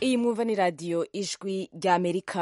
iyi mwumva ni radiyo ijwi ry'amerika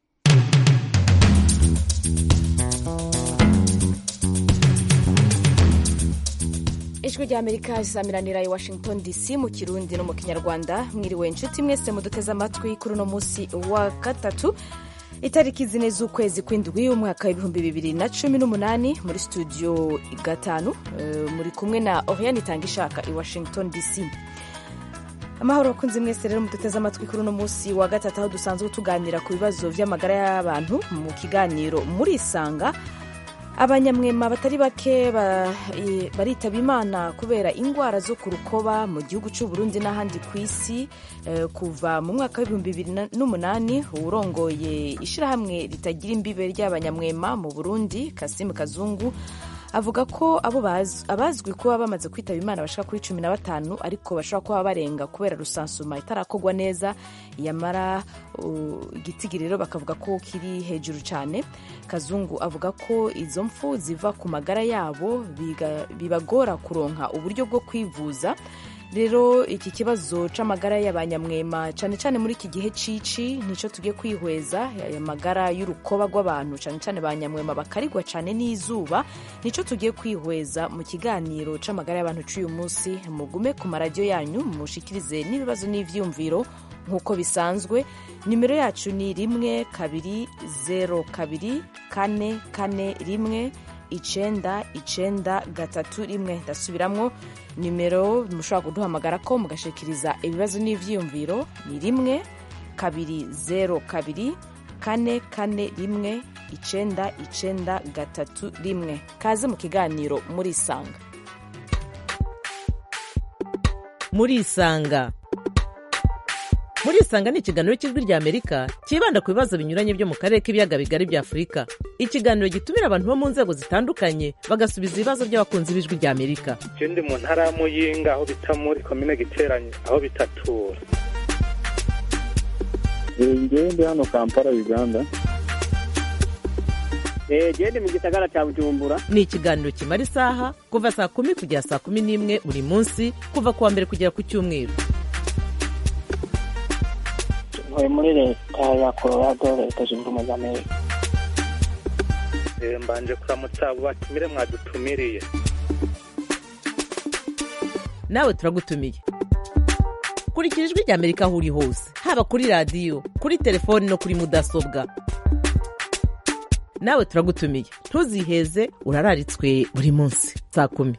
ijwi ry'amerika risamiranira i washington dc mu kirundi no mu kinyarwanda mwiriwe inshuti mwese muduteze amatwi kuri uno munsi wa gatatu itariki zine z'ukwezi kw'indwi umwaka w'ibihumbi bibiri na cumi n'umunani muri studio gatanu uh, muri kumwe na oriane itanga ishaka i washington dc amahoro abakunzi mwese rero muduteze amatwi kuri uno munsi wa gatatu aho dusanzwe tuganira ku bibazo by'amagara y'abantu mu kiganiro murisanga abanyamwema batari bake baritaba imana kubera indwara zo ku rukoba mu gihugu cy'u Burundi n'ahandi ku isi kuva mu mwaka w'ibihumbi bibiri n'umunani urongoye ishyirahamwe ritagira imbibe ry'abanyamwema mu burundi kasimu kazungu avuga ko abo abazwi kuba bamaze kwitaba imana bashaka kuri cumi na batanu ariko bashobora kuba barenga kubera rusansuma itarakorwa neza yamara igitigi rero bakavuga ko kiri hejuru cyane kazungu avuga ko izo mfu ziva ku magara yabo bibagora kuronka uburyo bwo kwivuza rero iki kibazo c'amagara y'abanyamwema cyane cyane muri iki gihe cici nico tugiye kwihweza amagara y'urukoba rw'abantu cyane cyane banyamwema bakarigwa cyane n'izuba nico tugiye kwihweza mu kiganiro c'amagara y'abantu c'uyu munsi mugume ku maradiyo yanyu mushikirize n'ibibazo n'ivyumviro nk'uko bisanzwe nimero yacu ni rimwe kabiri zero kabiri kane kane rimwe icenda icenda gatatu rimwe ndasubiramwo nimero mushobora kuduhamagara ko mugashikiriza ibibazo n'ivyiyumviro ni rimwe kabiri zero kabiri kane kane rimwe icenda icenda gatatu rimwe kaze mu kiganiro murisanga murisanga murisanga ni ikiganiro cy'ijwi rya amerika cyibanda ku bibazo binyuranye byo mu karere k'ibiyaga bigari bya afurika ikiganiro gitumira abantu bo mu nzego zitandukanye bagasubiza ibibazo by'abakunzi b'ijwi rya amerika je ndi mu ntara ya muyinga aho bita muri komine giteranye aho bitatura ngewe ndi hano kampala uganda gende mu gisagara cya bujumbura ni ikiganiro kimara isaha kuva saa kumi kugera saa kumi n'imwe buri munsi kuva ku wa mbere kugera ku cyumweru ntuye muri leta ya colorado leta zunze ubumwe za amerika mbanje kuramutsa abo batumire mwadutumiriye nawe turagutumiye kurikira ijwi rya amerika aho uri hose haba kuri radiyo kuri telefoni no kuri mudasobwa nawe turagutumiye ntuziheze urararitswe buri munsi saa kumi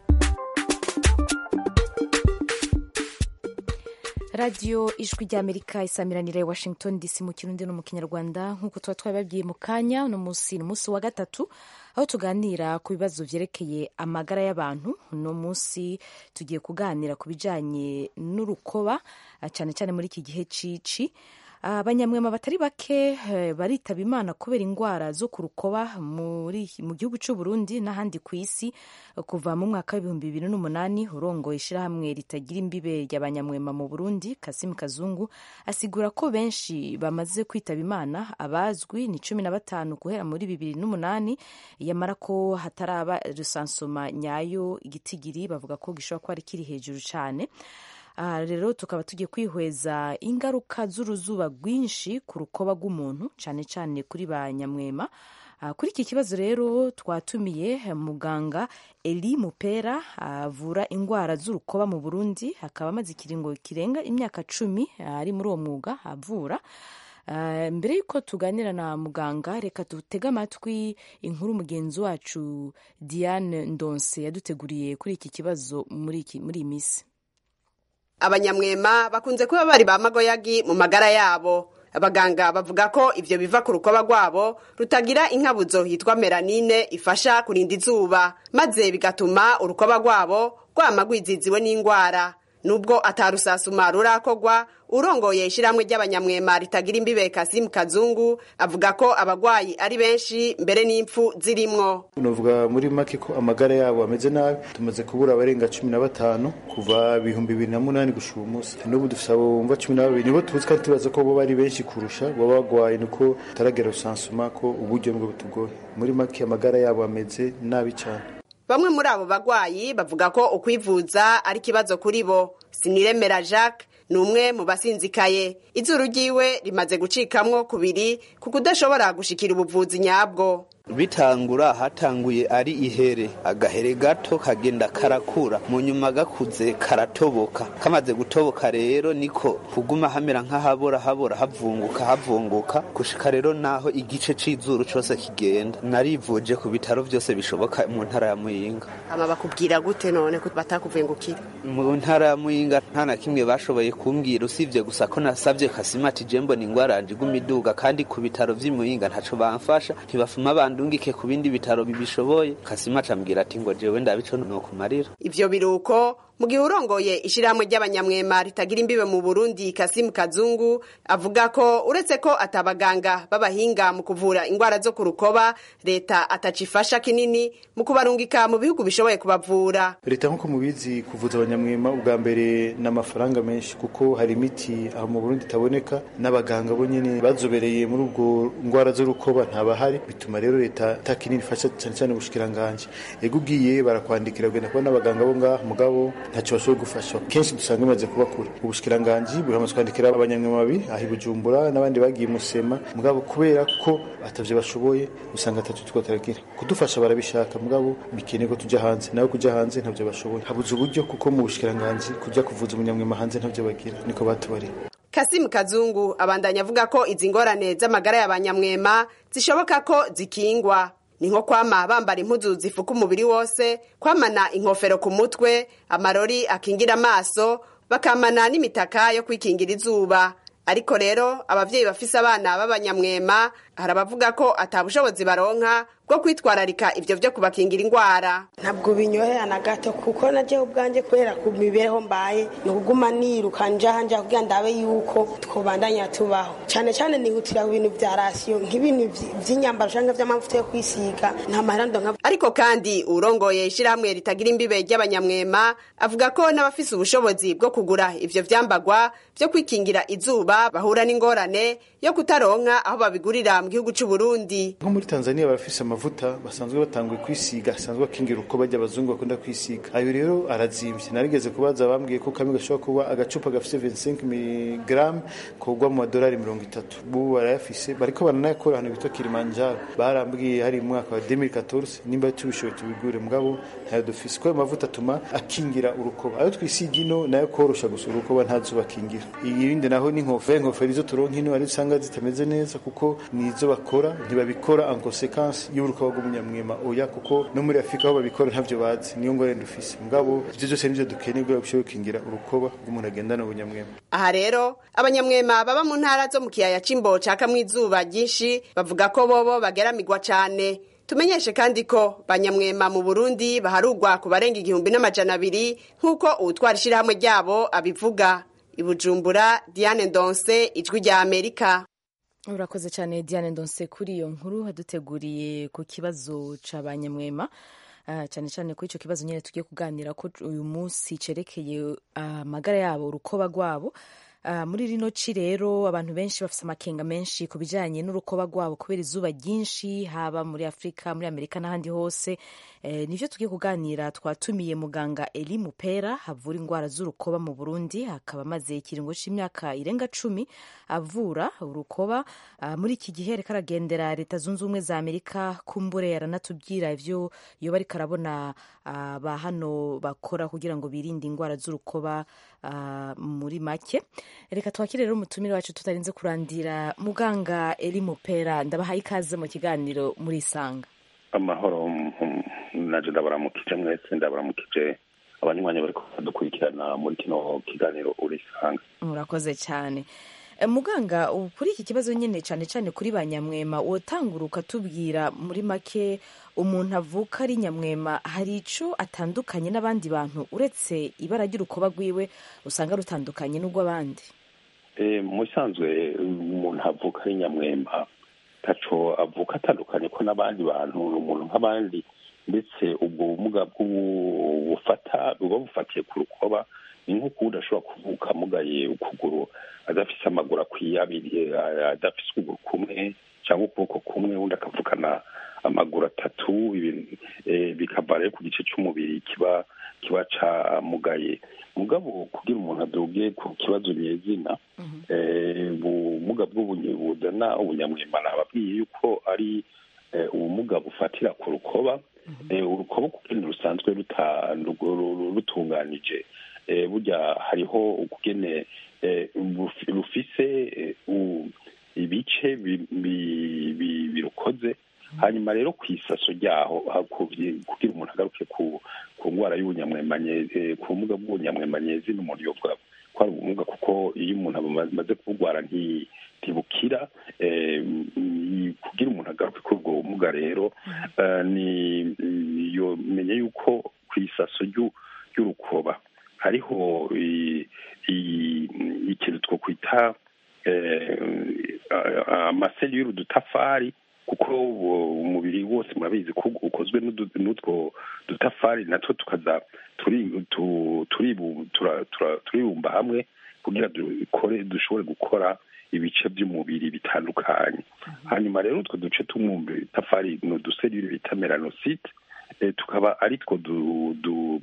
radiyo ijwi ry'amerika isamiranira i washington dc mu kirundi no mu kinyarwanda nk'uko tuba twabibabwiye mu kanya uno munsi ni umunsi wa gatatu aho tuganira ku bibazo byerekeye amagara y'abantu uno munsi tugiye kuganira ku bijyanye n'urukoba cyane cyane muri iki gihe cici abanyamwema batari bake baritaba imana kubera indwara zo ku rukoba mu gihugu cy'u Burundi n'ahandi ku isi kuva mu mwaka w'ibihumbi bibiri n'umunani urongoye ishyirahamwe ritagira imbibe ry'abanyamwema mu Burundi Kasimu Kazungu asigura ko benshi bamaze kwitaba imana abazwi ni cumi na batanu guhera muri bibiri n'umunani yamara ko hataraba rusansoma nyayo igitigiri bavuga ko gishobora kuba ari kiri hejuru cyane aha rero tukaba tugiye kwihweza ingaruka z'uruzuba rwinshi ku rukoba rw'umuntu cyane cyane kuri ba nyamwema kuri iki kibazo rero twatumiye muganga Eli Mupera avura indwara z'urukoba mu Burundi akaba amaze ikiringo kirenga imyaka cumi ari muri uwo mwuga avura mbere y'uko tuganira na muganga reka dutege amatwi inkuru mugenzi wacu Diane Ndonse yaduteguriye kuri iki kibazo muri iyi minsi abanyamwema bakunze kuba bari ba magoyagi mu magara yabo abaganga bavuga ko ivyo biva ku rukoba rwabo rutagira inkabuzo yitwa melanine ifasha kurinda izuba maze bigatuma urukoba rwabo rwama rwiziziwe n'ingwara nubwo atarusasuma rurakogwa urongoye ishyirahamwe ry'abanyamwema ritagira imbibe kasimu kazungu avuga ko abagwayi ari benshi mbere n'impfu zirimwo unavuga muri make ko amagara yabo ameze nabi tumaze kubura abarenga cumi na batanu kuva ibihumbi bibiri na munani gushika uyu munsi n'ubu dufise abo bumva cumi na babiri nibo tuzi kandi tubaza ko bo bari benshi kurusha baba bagwaye nuko taragera rusansuma ko uburyo bwo butugoye muri make amagara yabo ameze nabi cyane bamwe muri abo bagwayi bavuga ko ukwivuza ari ikibazo kuri bo siniremera jacques ni umwe mu basinzikaye izuru ryiwe rimaze gucikamwo kubiri ku kudashobora gushikira ubuvuzi nyabwo bitangura hatanguye ari ihere agahere gato kagenda karakura mu nyuma gakuze karatoboka kamaze gutoboka rero niko kuguma hamera nk'ahabora habora havunguka havunguka gushika rero naho igice c'izuru cose kigenda narivuje ku bitaro vyose bishoboka mu ntara ya muyinga ama bakubwira gute none ko batakuvengukira mu ntara ya muyinga nta na kimwe bashoboye kumbwira usibye gusa ko nasabye kasimati jembo ni ingwara yanje iguma iduga kandi ku bitaro vy'i muyinga ntaco bamfasha ntibafuma bandungike ku bindi bitaro bibishoboye kasimati ambwira ati ngo jewe ndabico nokumarira ivyo biruko mu gihe urongoye ishirahamwe ry'abanyamwema ritagira imbibe mu burundi kasimu kazungu avuga ko uretse ko atabaganga b'abahinga mu kuvura ingwara zo ku rukoba leta atacifasha kinini mu kubarungika mu bihugu bishoboye kubavura leta nk'uko mubizi kuvuza abanyamwema ubwa mbere ni amafaranga menshi kuko hari imiti aho mu burundi itaboneka n'abaganga bo nyene bazobereye muri ubwo ngwara z'urukoba ntabahari bituma rero leta ata kinini ifasha cyane cyane ubushikiranganji ego ugiye barakwandikira ugenda kubona abaganga bo ngaha mugabo ntacyo bashoboye gufasha kenshi dusanga bimaze kuba kure ubushikiranganji buramaze kwandikira abanyamwema babiri aho i bujumbura n'abandi bagiye musema mugabo kubera ko atavyo bashoboye usanga atatu two turagira kudufasha barabishaka mugabo bikeneye ko tujya hanze nawe kujya hanze ntavyo bashoboye habuze uburyo kuko mu bushikiranganji kujya kuvuza umunyamwema hanze ntavyo bagira niko batubariye kasimu kazungu abandanya avuga ko izi ngorane z'amagara y'abanyamwema zishoboka ko zikingwa ni nko kwama bambara impuzu zifuka umubiri wose kwamana inkofero ku mutwe amarori akingira amaso bakamana n'imitaka yo kwikingira izuba ariko rero abavyeyi bafise abana b'abanyamwema hari abavuga ko ata bushobozi baronka bwo kwitwararika ivyo vyo kubakingira ingwara ntabwo binyohera na gato kuko naje ubwanjye kubera ku mibereho mbaye ni ukuguma niruka njaha nja kugira ndabe yuko twobandanya tubaho cyane cyane nihutira ku bintu vya rasiyo nk'ibintu vy'inyambaro canke vy'amavuta yo kwisiga nta mahera ndonka ariko kandi urongoye ishirahamwe ritagira imbibe ry'abanyamwema avuga ko n'abafise ubushobozi bwo kugura ivyo vyambagwa vyo kwikingira izuba bahura n'ingorane yo kutaronka aho babigurira mu gihugu c'u Burundi nko muri Tanzania barafise amavuta basanzwe batanguye kwisiga asanzwe akingira uko bajya abazungu bakunda kwisiga ayo rero arazimvye narigeze kubaza bambwiye ko kamwe gashobora kuba agacupa gafise 25 mg kogwa mu madolari mirongo itatu bubu barayafise bariko baranayakora ahantu bitwa Kilimanjaro barambwiye hari mu mwaka wa 2014 nimba tubishoboye tubigure mugabo ntayo dufise ko ayo mavuta atuma akingira urukoba ayo twisiga ino nayo korosha gusa urukoba ntazuba akingira ibindi naho ni inkofero inkofero izo turonka ino ari usanga zitameze neza kuko nizo bakora ntibabikora en consequence y'urukoba rw'umunyamwema oya kuko no muri afurika aho babikora ntavyo bazi niyo ngorane dufise mugabo ivyo byose nivyo dukeneye kugira bishobore gukingira urukoba rw'umuntu agendana ubunyamwema aha rero abanyamwema baba mu ntara zo mu kiyaya c'imbo cakamwo izuba ryinshi bavuga ko bobo bageramirwa cane tumenyeshe kandi ko banyamwema mu burundi baharugwa ku barenga igihumbi n'amajana abiri nk'uko uwutwara ishirahamwe ryabo abivuga ibujumbura diane ndonse ijwi rya amerika urakoze cyane diane ndonse kuri iyo nkuru haduteguriye ku kibazo c'abanyamwema uh, cyane cyane kuri icyo kibazo nyine tugiye kuganira ko uyu munsi cerekeye amagara uh, yabo urukoba rwabo Uh, muri rino ci rero abantu benshi bafite amakenga menshi ku bijyanye n'urukoba rwabo kubera izuba ryinshi haba muri afurika muri amerika n'ahandi hose eh, nivyo tugiye kuganira twatumiye muganga eli mupera havura indwara z'urukoba mu burundi akaba amaze ikiringo c'imyaka irenga cumi avura urukoba uh, muri iki gihe ariko aragendera leta zunze ubumwe za amerika kumbure yaranatubwira ivyo yoba ariko arabona uh, ba hano bakora kugira ngo birinde indwara z'urukoba muri make reka twakire rero umutumire wacu tutarinze kurandira muganga eri mupera ndabahaye ikaze mu kiganiro muri isanga amahoro naje ndabaramukije mwese ndabaramukije abanywanyi bari dukurikirana muri kino kiganiro uri isanga murakoze cyane muganga kuri iki kibazo nyine cyane cyane kuri ba nyamwema wotangura ukatubwira muri make umuntu avuka ari nyamwema hari icyo atandukanye n'abandi bantu uretse ibara ry'urukoba rwiwe usanga rutandukanye n'urw'abandi mu bisanzwe umuntu avuka ari nyamwema taco avuka atandukanye ko n'abandi bantu ni umuntu nk'abandi ndetse ubwo bumuga bufata buba bufatiye ku rukoba ni nk'uko udashobora kuvuka mugaye ukuguru adafise amaguru akwiye abiri adafise ukuguru kumwe cyangwa ukuboko kumwe undi akavukana amaguru atatu bikava rero ku gice cy'umubiri kiba kiba camugaye mugabo kugira umuntu aduge ku kibazo nyezina eh, ubumuga bw'ubunye buzana ubunyamwema nababwiye yuko ari eh, ubumuga bufatira ku rukoba Eh, urukoba kugene rusanzwe ruta- ru- ru- rutunganije Eh, burya hariho ukugene eh, rufi- rufise eh, u- ibice bi- bi- bi- birukoze hanyuma rero ku isaso ryaho hakuvye- kugira umuntu agaruke ku ku ndwara y'ubunyamwemanye eh, ku bumuga bw'ubunyamwemanyezi n'umuntu yovuga ko ari ubumuga kuko iyo umuntu amaze kubugwara nti- ntibukira eh, mm, kugira umuntu agaruke kuri ubwo bumuga rero eh, ni yo menye yuko ku isaso ryu- ry'urukoba hariho i- i- ikintu twokwita eh, a- amaseli y'urudutafari kuko uwo umubiri wose murabizi ko ukozwe n'udu- n'utwo dutafari natwo tukaza turi- tu- turibu- tura- tura- turibumba hamwe kugira dukore dushobore gukora ibice by'umubiri bitandukanye hanyuma rero utwo duce tw'umutafari ni uduserire bita melanosite eh, tukaba ari two du- du-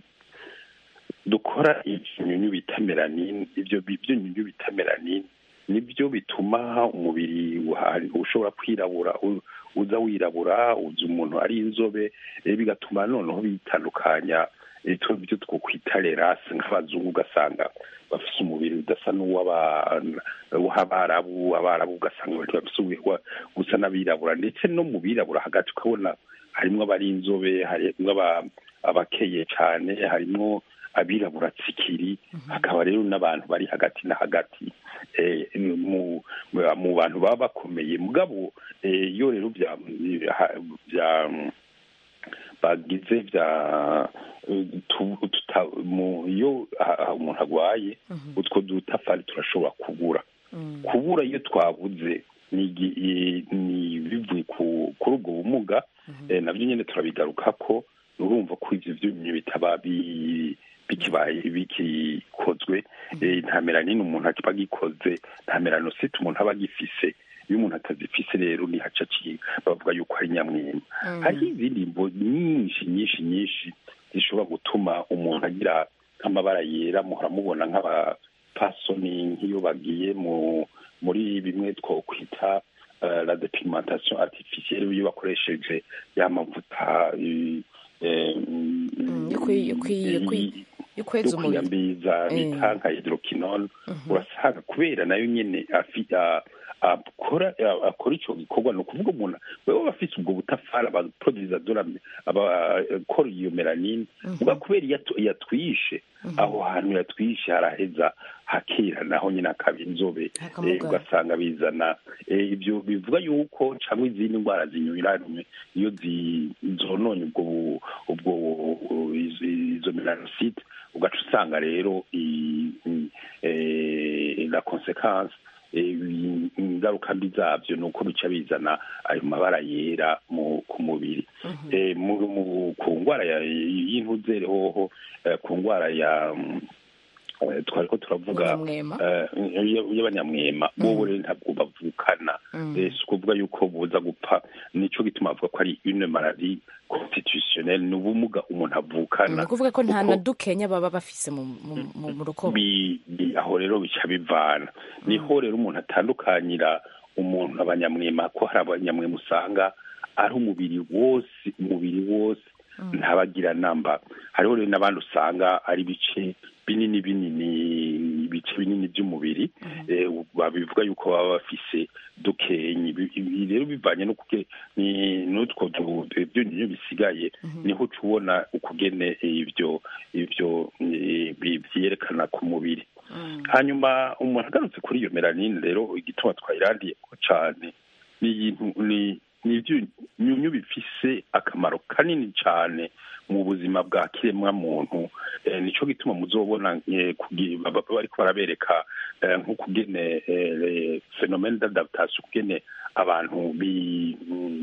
dukora ibyunyunyu bita melanine ibyo bi- byunyunyu bita melanine nibyo bituma umubiri uhari ushobora kwirabura u- uza wirabura uza umuntu ari inzobe eh, bigatuma noneho bitandukanya eh, tu- ibyo twokwita lerase nk'abazungu ugasanga bafise umubiri udasa n'uw'aba- w'abarabu abarabu ugasanga bari bafise uwa- gusa n'abirabura ndetse no mu birabura hagati ukabona harimwo abari inzobe harimwo aba- abakeye cyane harimwo abirabura tsikiri hakaba rero n'abantu bari hagati na hagati eh, mu mu bantu baba bakomeye mugabo eh, iyo rero bya bya bagize bya tu- tuta- mu- iyo ha- ha- umuntu arwaye utwo dutafari turashobora kubura kubura iyo twabuze ni igi- i- ni bivuye ku- kuri ubwo bumuga eh, nabyo nyine turabigaruka ko urumva ko ibyo byumye bitaba bi- bikibaye bikikozwe eh, nta melanine umuntu aba agikoze nta melanosite umuntu aba agifise iyo umuntu atazifise rero nihaca aciye bavuga yuko ari nyamwema hariho izindi mbo nyinshi nyinshi nyinshi zishobora gutuma umuntu agira nk'amabara yera muhora mubona nk'abapasoni nk'iyo bagiye mu muri bimwe twokwita eh, la depigmentation artificielle iyo bakoresheje ya mavuta eh, eh, yo kwi- yo kwi- yo kwi- yo kweza umubiri kwiyambiza Eh. bita nka hydroquinone urasanga kubera nayo nyene afi- a- akora a- akora ico gikorwa ni ukuvuga umuntu wewe aba afise ubwo butafari abaproduza dorame abakora iyo melanine muga kubera iyo atu- yatwishe aho hantu yatwishe haraheza hakera naho nyine hakaba inzobe Hakamugara. Eh, ugasanga bizana eh, ibyo bivuga yuko cyangwa izindi ndwara zinyuranye iyo zi- zononye ubwo bu- ubwo bu- izo izo melanosite ugaca usanga rero i- i- eh, la consequence eh, ingaruka mbi zabyo ni uko bica bizana ayo mabara yera mu ku mubiri Eh, mu- mu- ku ndwara ya- y'intuzere hoho eh, ku ndwara ya mm, eh, twari ko turavuga Ubunyamwema. eh, y- y'abanyamwema bobo rero ntabwo bavukana Eh, si ukuvuga yuko buza gupfa nico gituma bavuga ko ari une maladie constitutionnelle ni ubumuga umuntu ni avukana ukuvuga ko nta kuko- na dukenya baba bafise mu mu- mu- mu rukoba bi- bi- aho rero bica bivana niho rero umuntu atandukanyira umuntu abanyamwema ko hari abanyamwema usanga ari umubiri wose umubiri wose ntabagira namba hariho rero n'abandi usanga ari ibice binini binini ibice binini by'umubiri eh, babivuga yuko baba bafise dukenyi Ibi- ibi rero bivanye no kuge ni n'utwo du- byonyine bisigaye niho uca ubona ukugene ibyo ibyo eh, bi- byerekana ku mubiri hanyuma umuntu agarutse kuri iyo melanine rero igituma twayirandiye ko cyane ni ibintu ni ni ibyunyunyu bifise akamaro kanini cyane mu buzima bwa kiremwa muntu eh, nico gituma muzobona eh, kugi- baba- bariko barabereka eh, nk'ukugene eh, phenomene d'adaptation kugene abantu bi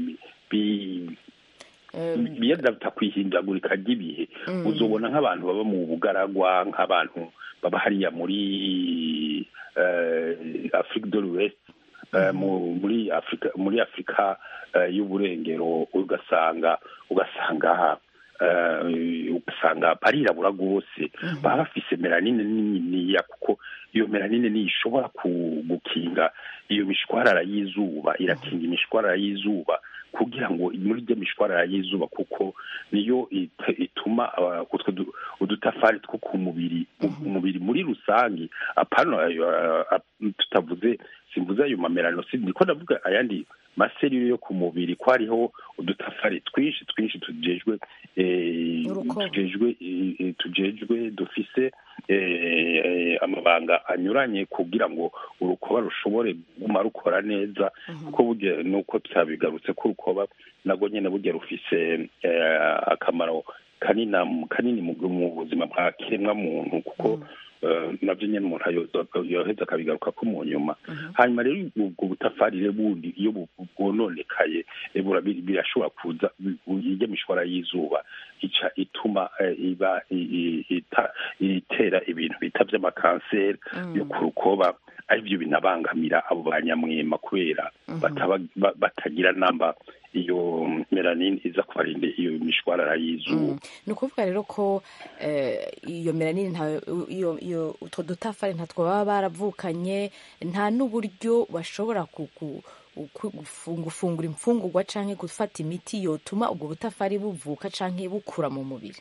bi biyadapta kwihindagurika ry'ibihe uzobona nk'abantu baba mu bugaragwa nk'abantu baba hariya muri eh, afrique de l'ouest eh, mu- muri afrika muri afrika eh, y'uburengero ugasanga ugasanga eh, ugasanga barirabura rwose baba bafise melanine niniya kuko iyo melanine niyo ishobora ku- gukinga iyo mishwarara y'izuba irakinga imishwarara y'izuba kugira ngo muri rya mishwarara y'izuba kuko niyo it- ituma ah, utwo du- udutafari two ku mubiri umubiri muri rusange apana ah, ah, tutavuze simvuze ayo mamelanoside niko ndavuga ayandi maserire yo ku mubiri ko hariho udutafari twinshi twinshi tujejwe eh, tujejwe eh, eh, tujejwe dufise eh, eh, amabanga anyuranye kugira ngo urukoba rushobore kuguma rukora neza kuko burya nuko tutabigarutse ko urukoba nabwo nyene burya rufise eh, akamaro kanina kanini mu mu buzima bwa kiremwa muntu kuko eh, navyo nyene umuntu ayo- yoheza akabigaruka ko mu nyuma hanyuma rero ubwo butafari rero bundi iyo bu- bwononekaye eh, bura- bir- birashobora kuza irya mishwara y'izuba ica ituma eh, iba i- i- ita- itera ibintu bita vy'amakanseri yo ku rukoba arivyo binabangamira abo banyamwema kubera bataba- ba- batagira namba iyo melanine iza kubarinda iyo mishwarara y'izuba ni ukuvuga rero ko eh, iyo melanine nta iyo iyo utwo dutafari ntatwo baba baravukanye nta n'uburyo bashobora ku- ku- ku- gufu- gufungura imfungurwa canke gufata imiti yotuma ubwo butafari buvuka canke bukura mu mubiri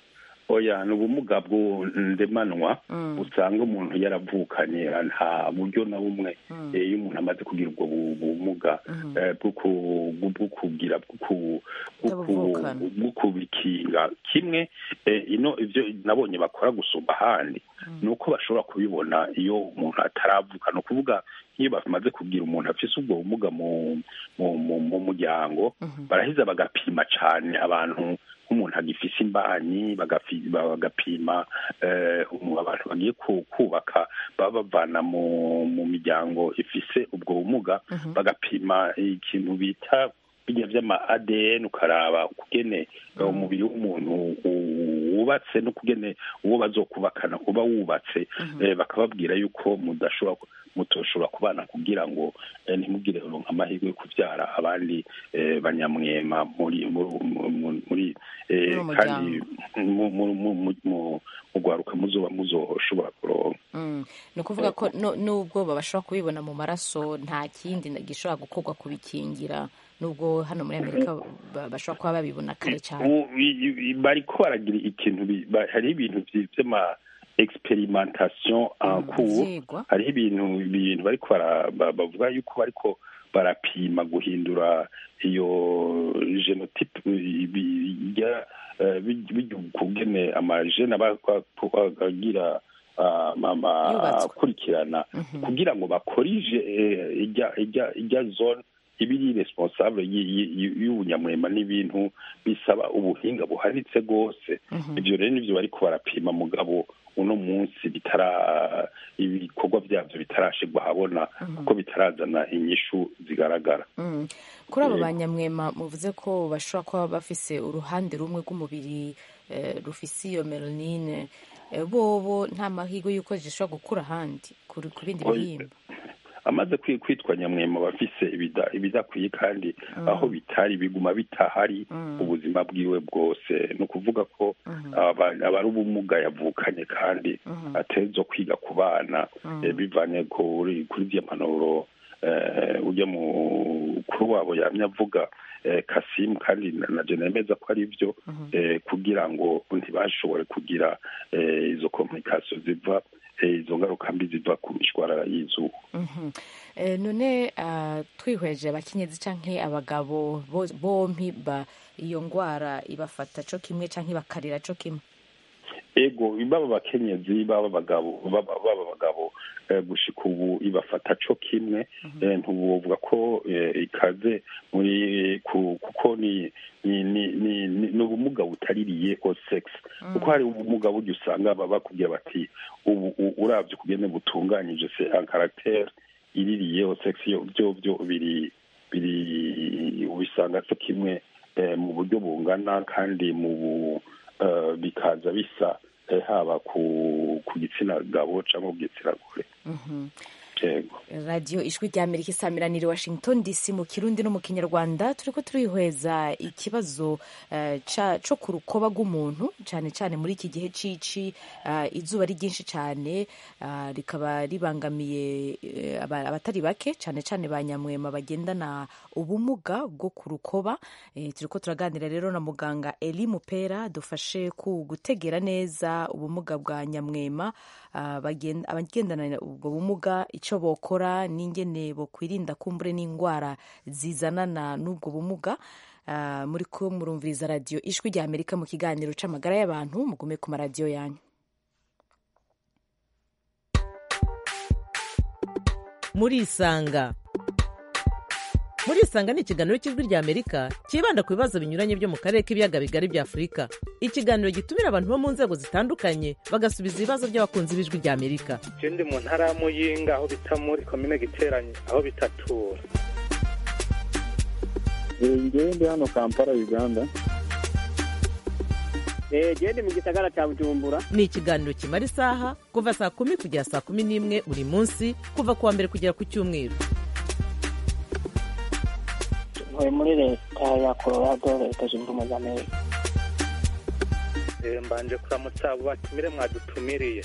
oya ni ubumuga bwo ndemanwa usanga umuntu yaravukanye nta buryo na bumwe eh, iyo umuntu amaze kugira ubwo bu- bumuga eh, bwo ku- bwo kugira bwo ku- bwo ku- bwo kubikinga kimwe eh, ino ivyo nabonye bakora gusumba ahandi ni uko bashobora kubibona iyo umuntu ataravuka ni ukuvuga nk'iyo bamaze kugira umuntu afise ubwo bumuga mu mu mu mu muryango baraheza bagapima cane abantu nk'umuntu agifise imbanyi bagafi- bagapima eh, umu- abantu bagiye ku- kubaka baba bavana mu mu miryango ifise ubwo bumuga bagapima ikintu bita bijya vy'ama ADN ukaraba ukugene eh, umubiri w'umuntu u- wubatse n'ukugene uwo bazokubakana uba wubatse eh, bakababwira yuko mudashobora ku- mutoshobora kubana kugira ngo eh, ntimugire ronka amahirwe yo kuvyara abandi eh, banyamwema muri muri- muri- muri eh, Muri uwo kandi mu- mu- mu- mu- mu- mugwaruka muzoba muzoshobora kuronka Mm. ni ukuvuga ko no- nubwo bashobora kubibona mu maraso nta kindi na- gishobora gukorwa kubikingira nubwo hano muri amerika ba- bashobora kuba babibona kare cyane U- i- i- bariko baragira ikintu bi- ba- hariho ibintu vy- vy'ama experimentation en cours vyigwa. hariho ibintu ibintu bariko bara- ba- bavuga yuko bariko barapima guhindura iyo genotype bijya kugene amajene aba aba- agira ah, ama- Yubatswe. akurikirana kugira ngo bakorije eh, ijya ijya ijya zone ibiri responsable y- y- y- y'ubunyamwema n'ibintu bisaba ubuhinga buhanitse rwose ibyo rero nivyo bariko barapima mugabo uno munsi bitara ibikorwa vyavyo bitarashirwa ahabona kuko bitarazana inyishu zigaragara Mm. kuri abo Yego. banyamwema muvuze ko bashobora kuba bafise uruhande rumwe rw'umubiri eh, rufise iyo melanine eh, bobo nta mahirwe y'uko zishobora gukura ahandi kuri ku bindi Oya. bihimba amaze kwi- kwitwa nyamwema bafise ibida- ibidakwiye kandi Mm. aho bitari biguma bitahari ubuzima bwiwe bwose ni ukuvuga ko aba- aba ari ubumuga yavukanye kandi ateza kwiga ku bana Mm. eh, bivanye kuri kuri zya mpanuro eh, ujya mu kuri wabo yamye avuga eh, kasimu kandi na- naje nemeza ko ari byo eh, kugira ngo ntibashobore kugira eh, izo komplikasiyo ziva eh, izo ngaruka mbi ziva ku mishwarara y'izuba Mhm. Eh, none ah, twihweje abakenyezi canke abagabo bo- bompi ba iyo ngwara ibafata co kimwe canke bakarira co kimwe ego baba abakenyezi baba abagabo baba baba abagabo eh, gushika ubu ibafata co kimwe eh, ntuwovuga ko eh, ikaze muri ku- kuko ni ni ni ni ni ni ubumuga butaririye o sex kuko hari ubumuga burya usanga baba bakubwira bati ubu u- uravye ukugene butunganyije se un caractère iririye o sex yo byo byo biri biri ubisanga co kimwe eh, mu buryo bungana kandi mu bu eh, bikaza bisa eh, haba ku ku gitsina gabo cyangwa ku gitsina gore Mhm. yego radiyo ijwi rya amerika isamiraniye washington dc mu kirundi no mu kinyarwanda turi ko turihweza ikibazo eh, ca- co ku rukoba rw'umuntu cyane cyane muri iki gihe cici eh, izuba ari ryinshi cyane ah, rikaba ribangamiye eh, aba- abatari bake cyane cyane ba nyamwema bagendana ubumuga bwo ku rukoba Eh, turi ko turaganira rero na muganga eli mupera dufashe ku gutegera neza ubumuga bwa nyamwema ah, bagenda- abagendana ubwo bumuga icyo bokora n'ingene bokwirinda kumbure n'indwara zizanana n'ubwo bumuga Ah, muri ko murumviriza radiyo ijwi rya amerika mu kiganiro c'amagara y'abantu mugume ku maradiyo yanyu murisanga murisanga ni ikiganiro cy'ijwi rya amerika cyibanda ku bibazo binyuranye byo mu karere k'ibiyaga bigari bya afurika ikiganiro gitumira abantu bo mu nzego zitandukanye bagasubiza ibibazo by'abakunzi b'ijwi rya amerika je ndi mu ntara ya muyinga aho bita muri komine giteranye aho bitatura ngewe ndi hano kampala uganda gende mu gisagara cya bujumbura ni ikiganiro kimara isaha kuva saa kumi kugera saa kumi n'imwe buri munsi kuva ku wa mbere kugera ku cyumweru ntuye muri leta ya colorado leta zunze ubumwe za amerika Eh, mbanje kuramutsa abo batumire mwadutumiriye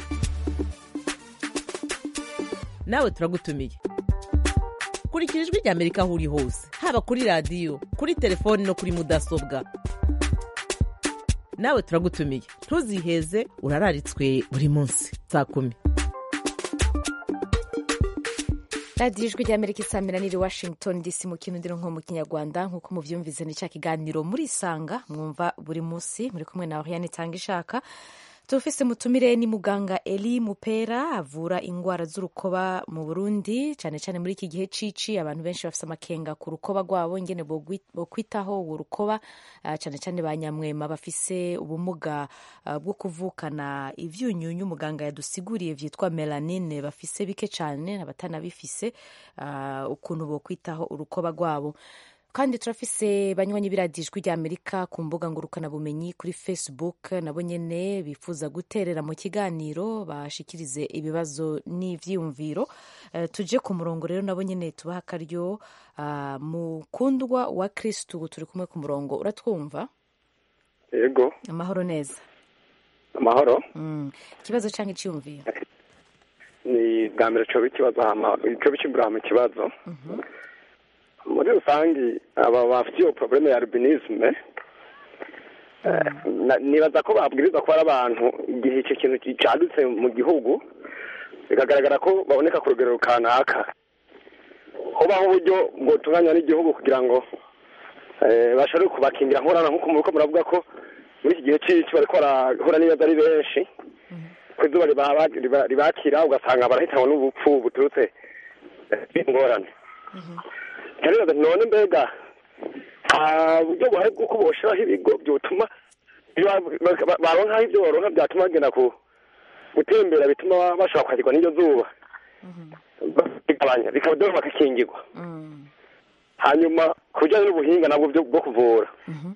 nawe turagutumiye kurikira ijwi rya amerika aho uri hose haba kuri radiyo kuri telefoni no kuri mudasobwa nawe turagutumiye ntuziheze urararitswe buri munsi saa kumi radiyo ijwi rya amerika isamiraniye washington dc mu kirundi no mu kinyarwanda nk'uko mubyumvise ni cya kiganiro murisanga mwumva buri munsi muri kumwe na oriane itanga ishaka tufise mutumire ni muganga eli mupera avura indwara z'urukoba mu burundi cyane cyane muri iki gihe cici abantu benshi bafise amakenga ku rukoba rwabo ingene bogwi- bokwitaho uwo rukoba ah, cyane cyane ba nyamwema bafise ubumuga ah, bwo kuvukana ivyunyunyu muganga yadusiguriye vyitwa melanine bafise bike cyane abatanabifise ah, ukuntu bokwitaho urukoba rwabo kandi turafise banywanyi biradijwi rya amerika ku mbuga ngurukanabumenyi kuri facebook nabo nyene bifuza guterera mu kiganiro bashikirize ibibazo n'ivyiyumviro Eh, tuje ku murongo rero nabo nyene tubaha akaryo ah, mukundwa wa kristu turi kumwe ku murongo uratwumva yego amahoro neza amahoro Mm. ikibazo canke iciyumviro ni bwa mbere coba ikibazo hama coba ikimbura mu kibazo muri rusange aba bafite iyo probleme ya albinisme eh, na- nibaza ko babwiriza ko ari abantu igihe icyo kintu cadutse mu gihugu bikagaragara ko baboneka ku rugero kanaka hobaho uburyo bwotunganywa n'igihugu kugira ngo eh, bashobore kubakingira nkorana nk'uko muriko muravuga ko muri iki gihe c'ici bariko barahura n'ibibazo ari benshi ko izuba ribaba- riba- ribakira ugasanga barahitanwa n'ubupfu buturutse eh, ingorane karibaza nti none mbega nta buryo buhari bw'uko boshiraho ibigo byotuma iyo ba- ba- baronkaho ibyo baronka byatuma bagenda ku gutembera bituma bashobora kwakirwa n'iryo zuba bigabanya bikaba dore bakakingirwa hanyuma ku bijyanye n'ubuhinga nabwo byo- bwo kuvura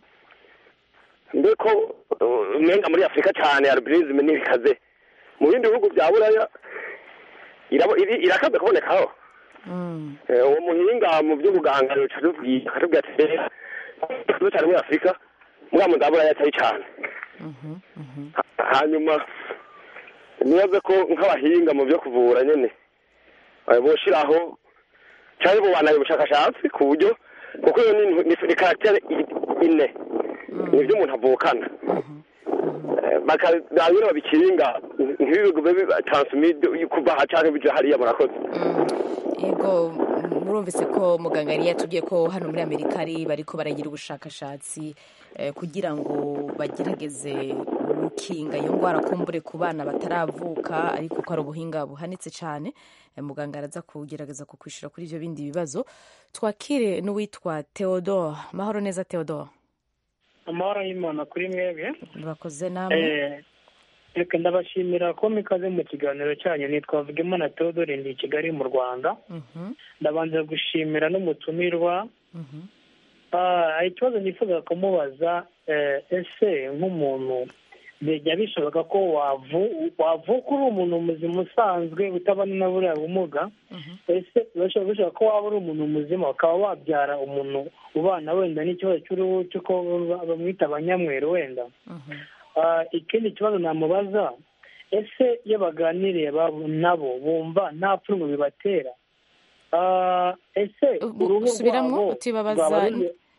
mbeko uh, umenga muri afurika cyane albinisme ntibikaze mu bindi bihugu bya buraya irabo- iri- irakaze kubonekaho Eh, uwo muhinga mu by'ubuganga rero catubwiye akatubwira ati "Eh, ikibazo cyane muri afurika muri mu za buraya atari cyane Ha- hanyuma nibaze ko nk'abahinga mu byo kuvura nyene eh, boshiraho cyangwa bubanaye ubushakashatsi ku buryo kuko iyo ni- ni ni karagitere ine nibyo umuntu avukana Eh, bakabira babikinga ntibibe biba transmide kuva aha canke bija hariya murakoze yego murumvise ko muganga yari yatubwiye ko hano muri amerika ari bariko baragira ubushakashatsi eh, kugira ngo bagerageze gukinga iyo ndwara kumbure ku bana bataravuka ariko ko ari ubuhinga buhanitse cyane Eh, muganga araza kugerageza kukwishura kuri ibyo bindi bibazo twakire n'uwitwa theodore mahoro neza theodore amahoro y'imana kuri mwebwe bakoze namwe Eh, reka ndabashimira ko mikaze mu kiganiro cyanyu nitwa Vugimana Theodore ndi i Kigali mu Rwanda Mhm, ndabanza gushimira n'umutumirwa mhm, Ah, ikibazo nifuza kumubaza eh, ese nk'umuntu bijya bishoboka ko wavuka uri umuntu muzima usanzwe utabona na buriya bumuga ese bishoboka ko waba uri umuntu muzima ukaba wabyara umuntu ubana wenda n'ikibazo cy'uruhu cy'uko bamwita abanyamweru wenda ikindi kibazo namubaza ese iyo baganiriye nabo bumva nta pfunwe bibatera ese uruhu subiramo utibabaza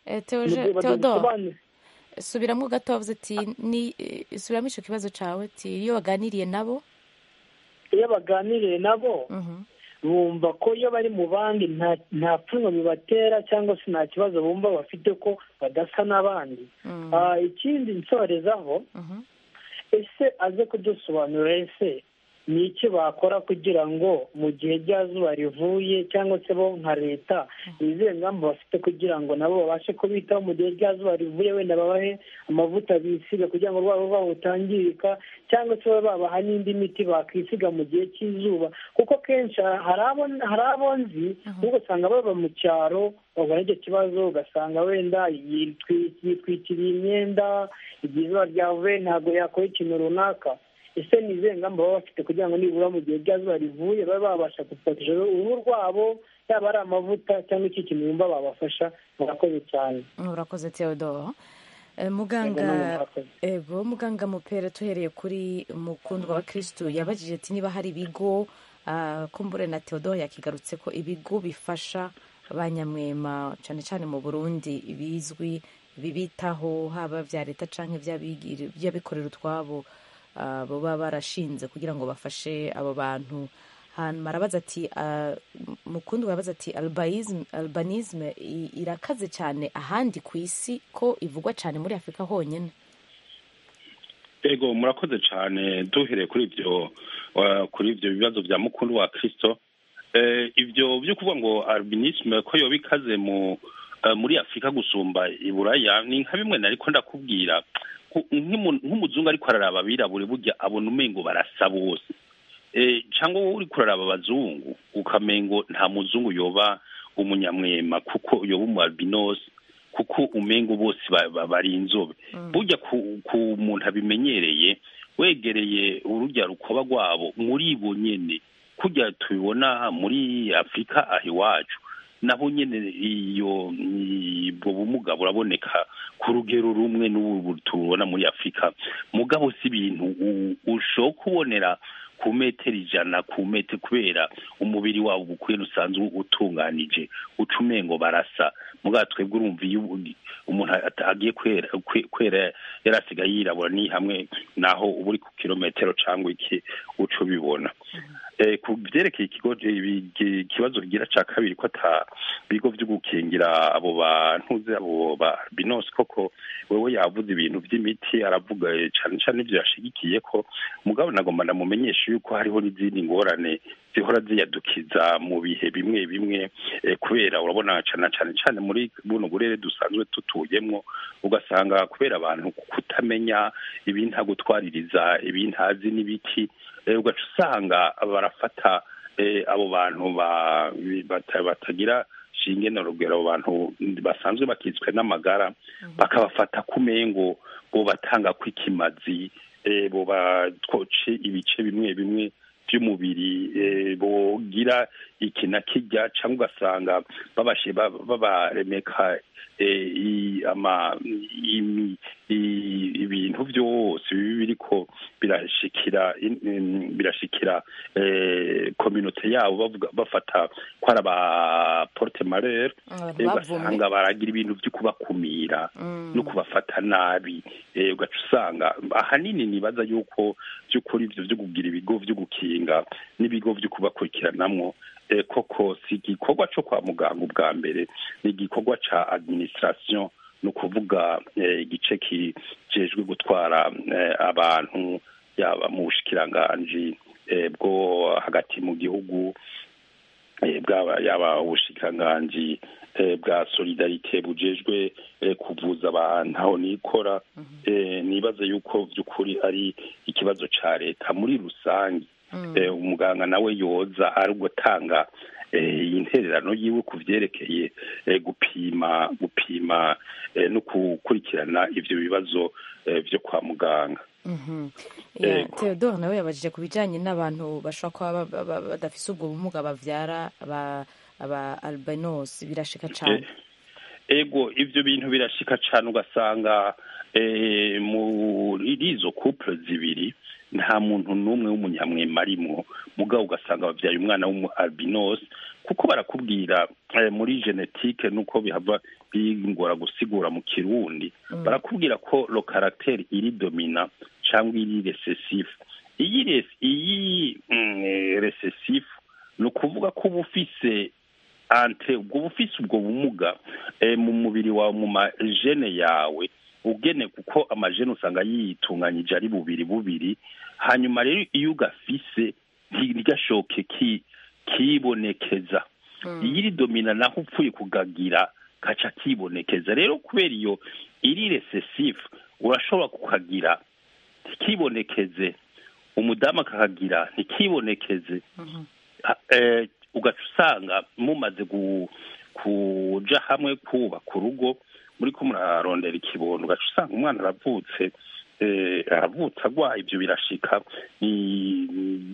teodoro subiramo gato wavuze ati subiramo icyo kibazo cyawe ati iyo baganiriye nabo iyo baganiriye nabo bumva ko iyo bari mu bandi nta pfunwe bibatera cyangwa se nta kibazo bumva bafite ko badasa n'abandi ikindi nsorezaho ese aze kudusobanurira ese ni iki bakora kugira ngo mu gihe rya zuba rivuye cyangwa se bo nka leta izihe ngamba bafite kugira ngo nabo babashe kubitaho mu gihe rya zuba rivuye wenda babahe amavuta bisiga kugira ngo urwabo rwabo rutangirika cyangwa se babe babaha n'indi miti bakwisiga mu gihe cy'izuba kuko kenshi hari abo nzi ahubwo usanga baba mu cyaro bahura n'icyo kibazo ugasanga wenda yitwikiriye imyenda igihe izuba ryavuye ntabwo yakora ikintu runaka ese ni izihe ngamba baba bafite kugira ngo nibura mu gihe rya zuba rivuye babe babasha guproteje uruhu rwabo yaba ari amavuta cyangwa iki kintu bumva babafasha murakoze cyane murakoze teodoro muganga ego muganga mupera tuhereye kuri mukundwa wa kirisitu yabajije ati niba hari ibigo kumbure na teodoro yakigarutse ko ibigo bifasha ba nyamwema cyane cyane mu burundi bizwi bibitaho haba bya leta cyangwa iby'abikorera utwabo baba barashinze kugira ngo bafashe abo bantu hanyuma arabaza ati mukundi arabaza ati albanisme irakaze cyane ahandi ku isi ko ivugwa cyane muri afurika honyine ego murakoze cyane duhereye kuri ibyo kuri ibyo bibazo bya mukundu wa kirisito ibyo byo kuvuga ngo albinisme ko yoba ikaze mu muri afurika gusumba iburaya ni nka bimwe nariko ndakubwira nk'umuzungu ariko araraba abirabure burya abona umengo barasa bose cyangwa wowe uri kuraraba abazungu ukamengo nta muzungu yoba umunyamwema kuko yoba umu albinosi kuko umengo bose bari inzobe burya ku muntu abimenyereye wegereye urujya rukoba rwabo muri bo nyine kujya tubibona muri afurika aha iwacu naho nyine iyo ubwo bumuga buraboneka ku rugero rumwe n'ubu tubona muri afurika mugabo si ibintu ushobora kubonera ku metero ijana ku metero kubera umubiri wabo ubukwene usanzwe utunganije uca umengo barasa mugabo twebwe urumva iyo umuntu agiye kwera yari asigaye yirabura ni hamwe naho uba uri ku kilometero cyangwa iki uca ubibona ku byerekeye ikigo ikibazo kigira cya kabiri ko ata bigo byo gukingira abo bantuze abo ba binosi koko wewe yavuze ibintu by'imiti aravuga cyane cyane ibyo yashigikiye ko mugabo nagomba ndamumenyesha yuko hariho n'izindi ngorane zihora ziyadukiza mu bihe bimwe bimwe kubera urabona cyane cyane cyane muri buno burere dusanzwe tutuyemo ugasanga kubera abantu kutamenya ibintagutwaririza ibintazi n'ibiti ugaca usanga barafata abo bantu batagira shinge na rugero abo bantu basanzwe bakitswe n'amagara bakabafata ku mengo bo batanga kw'ikimazi bo batwoce ibice bimwe bimwe by'umubiri bogira iki na kijya cyangwa ugasanga babaremeka ibintu byose bibi biriko birashikira birashikira kominote yabo bafata ko ari aba porte marere ugasanga baragira ibintu byo kubakumira no kubafata nabi ugaca usanga ahanini nibaza yuko by'ukuri ibyo byo kugira ibigo byo gukinga n'ibigo byo kubakurikiranamwo koko si igikorwa cyo kwa muganga ubwa mbere ni igikorwa cya administration ni ukuvuga igice kijejwe gutwara abantu yaba mu bushikiranganji bwo hagati mu gihugu yaba ubushikiranganji bwa solidarite bujejwe kuvuza abantu aho nikora nibaza yuko by'ukuri ari ikibazo cya leta muri rusange umuganga nawe yoza ari gutanga intererano yiwe ku byerekeye gupima gupima no gukurikirana ibyo bibazo byo kwa muganga Mhm. Ya, Yego. Theodore nawe yabajije ku bijyanye n'abantu bashobora kuba ba- ba- ba- badafise ubwo bumuga bavyara aba aba albinos birashika cyane ego ibyo bintu birashika cyane ugasanga eh, muri izo couple zibiri nta muntu n'umwe w'umunyamwema arimwo mugabo ugasanga babyaye umwana w'umu albinos kuko barakubwira eh, muri genetike nuko bihava bingora gusigura mu kirundi Mm. barakubwira ko lo caractère iri domina cyangwa iri recessif iyi res- iyi mm, eh, recessif ni ukuvuga ko uba ufise ante ubwo bufise ubwo bumuga eh, mu mubiri wawe mu majene yawe ugene kuko amajene usanga yitunganyije ari bubiri bubiri hanyuma rero iyo ugafise ntigashoke ki kibonekeza iyo iri domina naho upfuye kugagira kaca kibonekeza rero kubera iyo iri recessive urashobora kukagira ntikibonekeze umudamu akakagira ntikibonekeze Ha- eh, ugaca usanga mumaze gu- kuja hamwe kubaka urugo muri ko murarondera ikibondo ugaca usanga umwana aravutse eh, aravutse agwaye ibyo birashika ni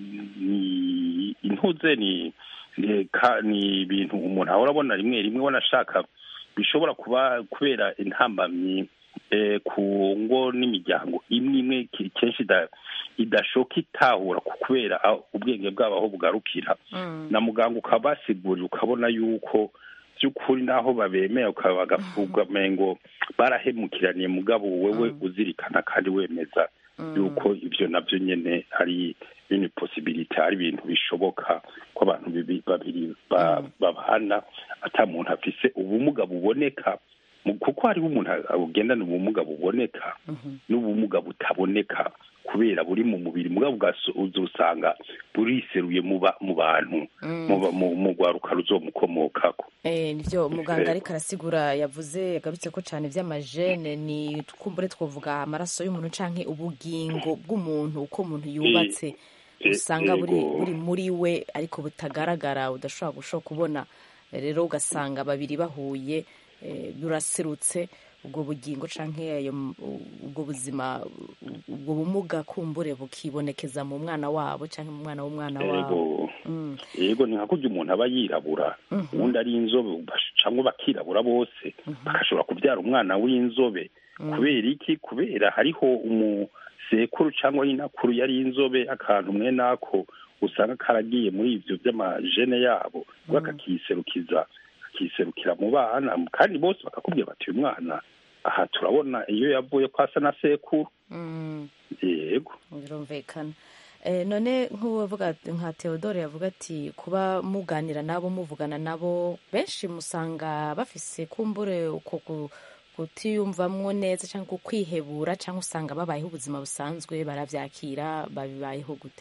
ni intuze ni ni ka- ni ibintu umuntu ahora abona rimwe rimwe ubona ashaka bishobora kuba kubera intambamyi eh, ku ngo n'imiryango imwe imwe ki- kenshi ida- idashoka itahura ku kubera aho ubwenge bwabo aho bugarukira na muganga ukabasigurira ukabona yuko by'ukuri naho babemera ukaba bagavuga ngo barahemukiraniye mugabo wewe uzirikana kandi wemeza yuko ibyo nabyo nyine ari bini posibilite ari ibintu bishoboka ko abantu bibi- babiri ba- babana ata muntu afise ubumuga buboneka Mu- kuko hariho umuntu ugendana ubumuga buboneka n'ubumuga butaboneka kubera buri mu mubiri mugabo ugaso- uzosanga buriseruye mu ba- mu bantu mu ba- mu- mu rwaruka ruzomukomokako Eh, nivyo muganga Yego. ariko arasigura yavuze yagarutse ko cyane iby'amajene ni kumbure twovuga amaraso y'umuntu canke ubugingo bw'umuntu uko umuntu yubatse Eh, usanga buri yego. buri muri we ariko butagaragara udashobora gushobora kubona rero ugasanga babiri bahuye eh, buraserutse ubwo bugingo canke ayo m- ubwo buzima ubwo bumuga kumbure bukibonekeza mu mwana wabo canke mu mwana w'umwana wabo yego yego ni nka kurya umuntu aba yirabura ubundi ari inzobe bash- cyangwa bakirabura bose bagashobora kubyara umwana w'inzobe kubera iki kubera hariho umusekuru cyangwa inakuru yari inzobe akantu mwene ako usanga karagiye muri ibyo by'amajene yabo bakakiserukiza akiserukira mu bana kandi bose bakakubwira bati uyu mwana aha turabona iyo yavuye ko asa na sekuru Mm. yego birumvikana Eh, none nk'uwavuga nka Theodore yavuga ati kuba muganira nabo muvugana nabo benshi musanga bafise kumbure uko ku- kutiyumvamwo neza cyangwa kwihebura cyangwa usanga babayeho ubuzima busanzwe baravyakira babibayeho gute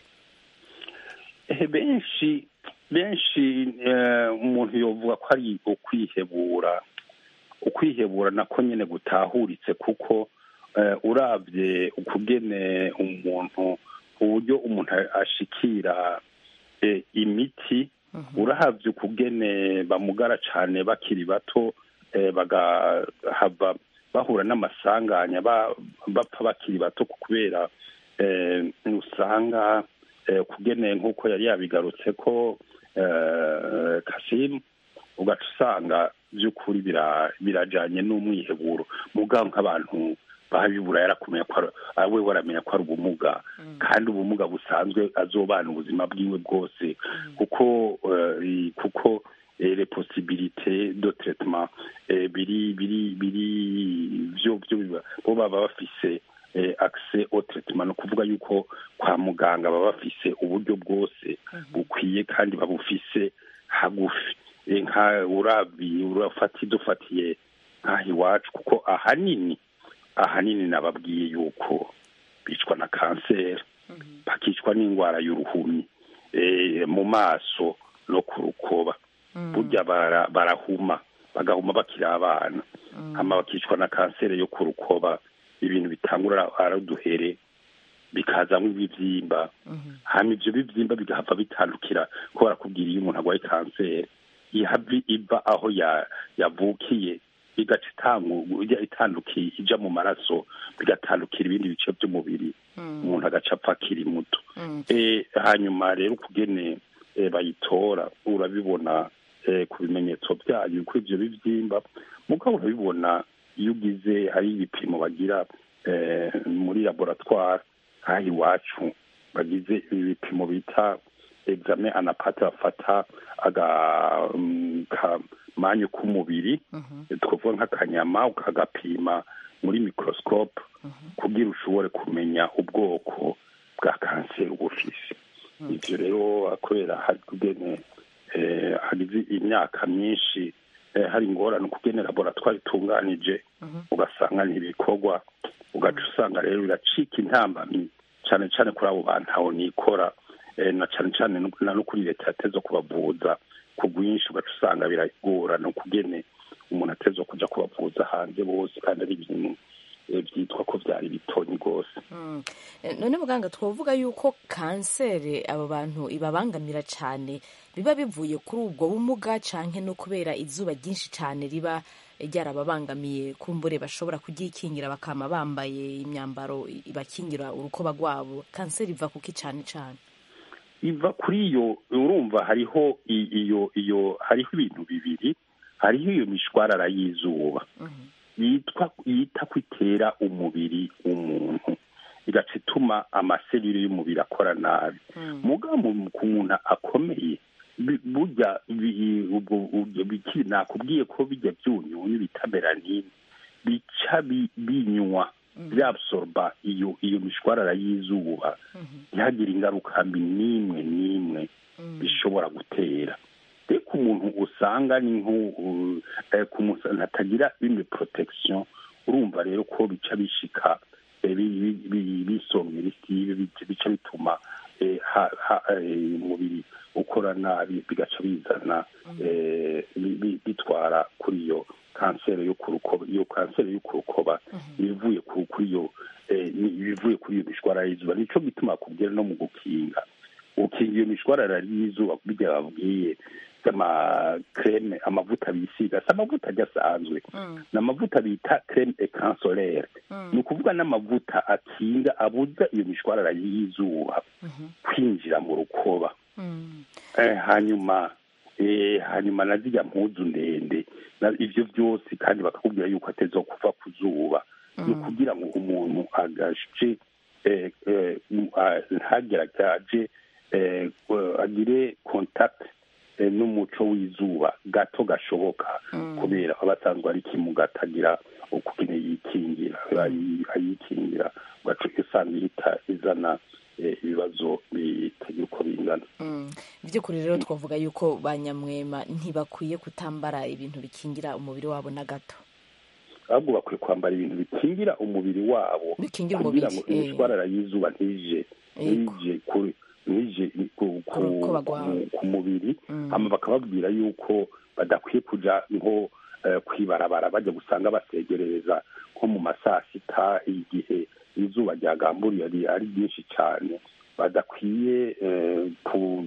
Eh, benshi benshi eh, umuntu yovuga ko ari ukwihebura ukwihebura nako nyine gutahuritse kuko eh, urabye ukugene umuntu uburyo umuntu ashikira eh, imiti urahabye ukugene bamugara cyane bakiri bato eh, bagahava bahura n'amasanganya ba- bapfa bakiri bato kubera eh, usanga eh, kugene nk'uko yari yabigarutse ko eh, kasimu ugaca usanga by'ukuri bira- birajanye n'umwiheburo mugabo nk'abantu babibura yarakumenya ko ari- ari we waramenya ko ari ubumuga kandi ubumuga busanzwe azobana ubuzima bwiwe bwose kuko eh, kuko eh, les possibilités de traitement eh, biri biri biri byo byo biba- bo baba bafise eh, accès au traitement ni ukuvuga yuko kwa muganga baba bafise uburyo bwose bukwiye kandi babufise hagufi Eh, nka urabi urafati dufatiye nk'aha iwacu kuko ahanini ahanini nababwiye yuko bicwa na kanseri bakicwa n'indwara y'uruhumi eh, mu maso no ku rukoba burya bara- barahuma bagahuma bakiri abana hama bakicwa na kanseri yo ku rukoba ibintu bitangura ari uduhere bikazamo ibibyimba hama ibyo bibyimba bigahava bitandukira ko barakubwira iyo umuntu arwaye kanseri ihava iva aho ya- yavukiye igaca itangu- ijya itandukiye ija mu maraso bigatandukira ibindi bice by'umubiri umuntu agaca apfa akiri muto Eh, hanyuma rero ukugene eh, bayitora urabibona eh, ku bimenyetso byayo ko ivyo bivyimba mugabo urabibona iyo ugize hari ibipimo bagira eh, muri laboratoire nk'aha iwacu bagize ibipimo bita examen anapate bafata akamanyu k'umubiri twavuga nk'akanyama ukagapima muri microscope kugira ushobore kumenya ubwoko bwa kanseri uba ufise ivyo rero kubera hari kugene eh, hagize imyaka myinshi eh, hari ingorane ukugene laboratoire itunganije ugasanga ntibikorwa ugaca usanga rero biracika intambamyi cyane cyane kuri abo bantu aho nikora eh, na cyane cyane no- na no kuri leta yateze kubavuza ku bwinshi ugaca usanga biragorana ukugene umuntu ateze kuja kubavuza hanze bose kandi ari ibintu eh, byitwa ko vyari bitonyi rwose Mm. Eh, none muganga twavuga yuko kanseri abo bantu ibabangamira cyane biba bivuye kuri ubwo bumuga canke no kubera izuba ryinshi cyane riba ryarababangamiye kumbure bashobora kugikingira bakama bambaye imyambaro ibakingira urukoba rwabo kanseri iva kuki cyane cyane iva kuri iyo urumva hariho i- iyo iyo hariho ibintu bibiri hariho iyo mishwarara y'izuba yitwa yita ko itera umubiri w'umuntu igaca ituma amaserire y'umubiri akora nabi mugabo ku muntu akomeye bi- burya bi- ubwo- ubwo biki- nakubwiye ko bijya byunyunyu bita melanine bica bi- binywa byabsorba iyo iyo mishwarara y'izuba ntihagire ingaruka mbi n'imwe n'imwe bishobora gutera reka umuntu usanga ni nko ku muntu atagira bimwe protection urumva rero ko bica bishika eh, bi- bi- bi- bisongera isibe bica bica bituma eh, ha- ha- eh, umubiri ukora nabi bigaca bizana eh, bi- bi- bitwara kuri iyo kanseri yo ku rukoba iyo kanseri yo ku rukoba ibivuye ku- kuri iyo eh, ni- ibivuye kuri iyo mishwara y'izuba nico gituma kubwira no mu gukinga ukinga iyo mishwarara y'izuba bijya babwiye z'amakreme amavuta bisiga si amavuta ajya asanzwe ni amavuta bita creme ecran solaire ni ukuvuga n'amavuta akinga abuza iyo mishwarara y'izuba kwinjira mu rukoba Eh, hanyuma eh, hanyuma na zirya mpuzu ndende na ivyo byose kandi bakakubwira yuko ateza kuva ku zuba ni ukugira ngo umuntu agace eh, eh, mu- ah, ntageragaje eh, eh, agire contact eh, n'umuco w'izuba gato gashoboka kubera aba asanzwe ari kimuga atagira ukugene yikingira ayi- ayikingira ugaca usanga ihita izana eh, ibibazo bitagira uko bingana Mm. by'ukuri rero twavuga yuko ba nyamwema ntibakwiye kutambara ibintu bikingira umubiri wabo na gato ahubwo bakwiye kwambara ibintu bikingira umubiri wabo Bikingira kugira umubiri, ngo eh. imishwarara y'izuba ntije Yego. ntije kuri ntije ku- ku- rukoba rwawe. ku- ku mubiri Mm. hama bakababwira yuko badakwiye kuja nko eh, kwibarabara bajya gusanga basegerereza nko mu masaa sita igihe izuba ryagamburiye ari ari ryinshi cyane badakwiye eh, ku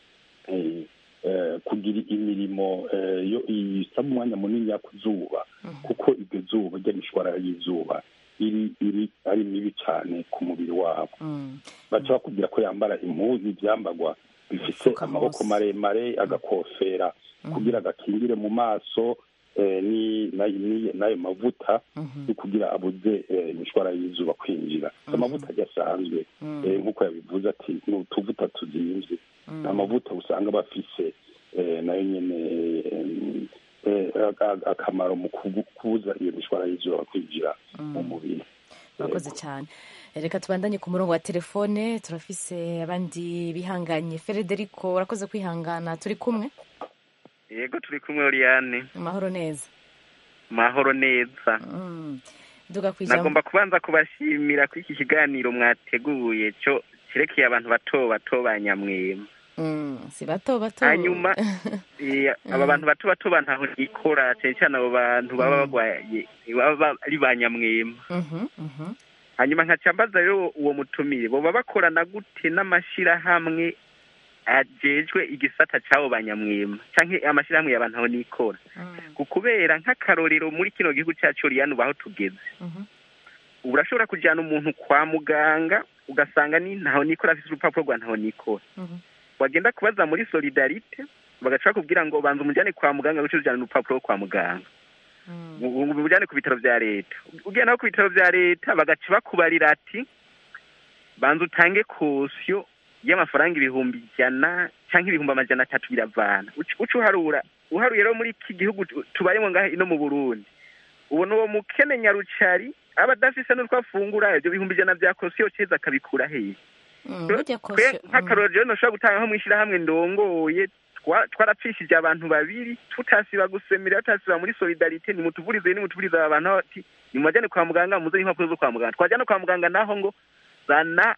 eh, eh, kugira imirimo eh, yo isaba umwanya munini yo ku zuba kuko iryo zuba ry'imishwarara y'izuba iri iri ari mibi cyane ku mubiri wabo baca bakubwira ko yambara impuzu ibyambagwa bifite amaboko maremare agakofera kugira agakingire mu maso eh, ni- na- ni- n'ayo mavuta yo kugira abuze eh, imishwara y'izuba kwinjira amavuta adasanzwe eh, nk'uko yabivuze ati ni utuvuta tuzimvye ni amavuta usanga bafise eh, nayo nyene eh, eh, aka- akamaro mu kubu- kubuza iyo mishwara y'izuba kwinjira mu mubiri murakoze cyane reka tubandanye ku murongo wa telefone turafise abandi bihanganye frederico urakoze kwihangana turi kumwe yego turi kumwe Oriane amahoro neza mahoro neza Mm. duga ku ijambo nagomba kubanza kubashimira ko iki kiganiro mwateguye cyo kirekeye abantu bato bato ba nyamwema Mm, si bato bato hanyuma eh, aba bantu bato bato bantaho nikora cyane cyane abo bantu baba bagwaye baba ari ba nyamwema Mhm, mhm. hanyuma nkaca mbaza rero uwo mutumire boba bakorana gute n'amashyirahamwe ajejwe igisata c'abo banyamwema canke amashirahamwe y'abantu aho nikora ku kubera nk'akarorero muri kino gihugu cacu riyani ubu aho tugeze ubu urashobora kujyana umuntu kwa muganga ugasanga ni ntaho nikora afite urupapuro rwa ntaho nikora wagenda kubaza muri solidarite bagaca bakubwira ngo banza umujyane kwa muganga guca ujyana urupapuro rwo kwa muganga umujyane ku bitaro bya leta ugiye naho ku bitaro bya leta bagaca bakubarira ati banza utange kosiyo y'amafaranga ibihumbi ijana cyangwa ibihumbi amajana atatu biravana uca uharura uharuye rero muri iki gihugu tubayemo ngaha ino mu burundi ubona uwo mukene nyarucari aba adafise n'utwo afungura ibyo bihumbi ijana bya kosiyo ceza akabikura hehe nk'akarorero rero ntushobora gutanga nko mu ishyirahamwe ndongoye twarapfishije abantu babiri tutasiba gusemera tutasiba muri solidarite nimutuvurize nimutuvurize aba bantu ati nimubajyane kwa muganga muze impapuro zo kwa muganga twajyana kwa muganga naho ngo zana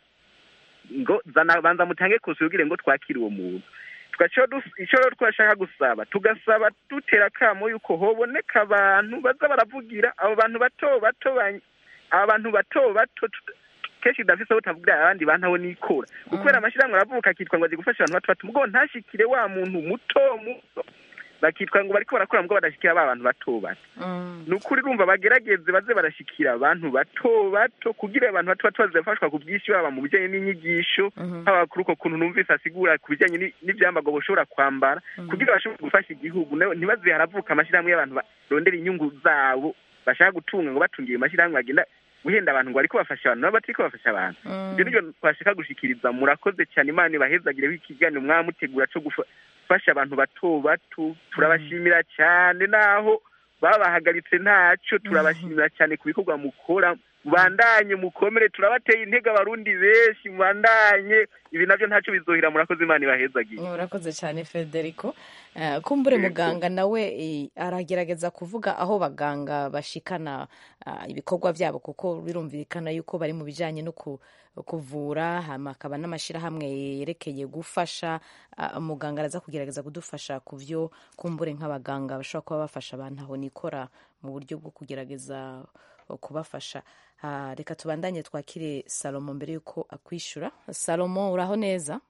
ngo zana banza mutange kose ubwire ngo twakire uwo muntu icyo rero twashaka gusaba tugasaba dutera akamo yuko hoboneka abantu baza baravugira abo bantu bato bato aba bantu bato bato kenshi udafise aho utavugira abandi bantu aho nikora kubera amashyirahamwe aravuka akitwa ngo azi gufasha abantu bato bato mugo ntashikire wa muntu muto muto bakitwa ngo bariko barakora mbwo badashikira ba bantu bato bato ni ukuri rumva bagerageze baze barashikira abantu bato bato kugira abantu bato bato bazafashwa ku bwinshi baba mu bijyanye n'inyigisho haba kuri uko kuntu numvise asigura ku bijyanye n'ibyambago bashobora kwambara kugira bashobore gufasha igihugu ntibaze haravuka amashyirahamwe y'abantu barondera inyungu zabo bashaka gutunga ngo batungiye amashyirahamwe bagenda guhenda abantu ngo bariko bafasha abantu nabo batariko bafasha abantu ibyo nibyo twashaka gushikiriza murakoze cyane imana ibahezagireho ikiganiro mwamutegura co gufasha abantu bato bato turabashimira cyane naho babahagaritse ntacyo turabashimira cyane ku bikorwa mukora mubandanye mukomere turabateye intege abarundi benshi mubandanye ibi nabyo ntacyo bizohira murakoze imana ibahezagiye murakoze cyane federico kumbure muganga nawe aragerageza kuvuga aho baganga bashikana ibikorwa byabo kuko birumvikana yuko bari mu bijyanye no kuvura hakaba n'amashyirahamwe yerekeye gufasha muganga araza kugerageza kudufasha ku byo kumbure nk'abaganga bashobora kuba bafasha abantu aho nikora mu buryo bwo kugerageza kubafasha reka tubandanye twakire salomo mbere y'uko akwishyura salomo uraho neza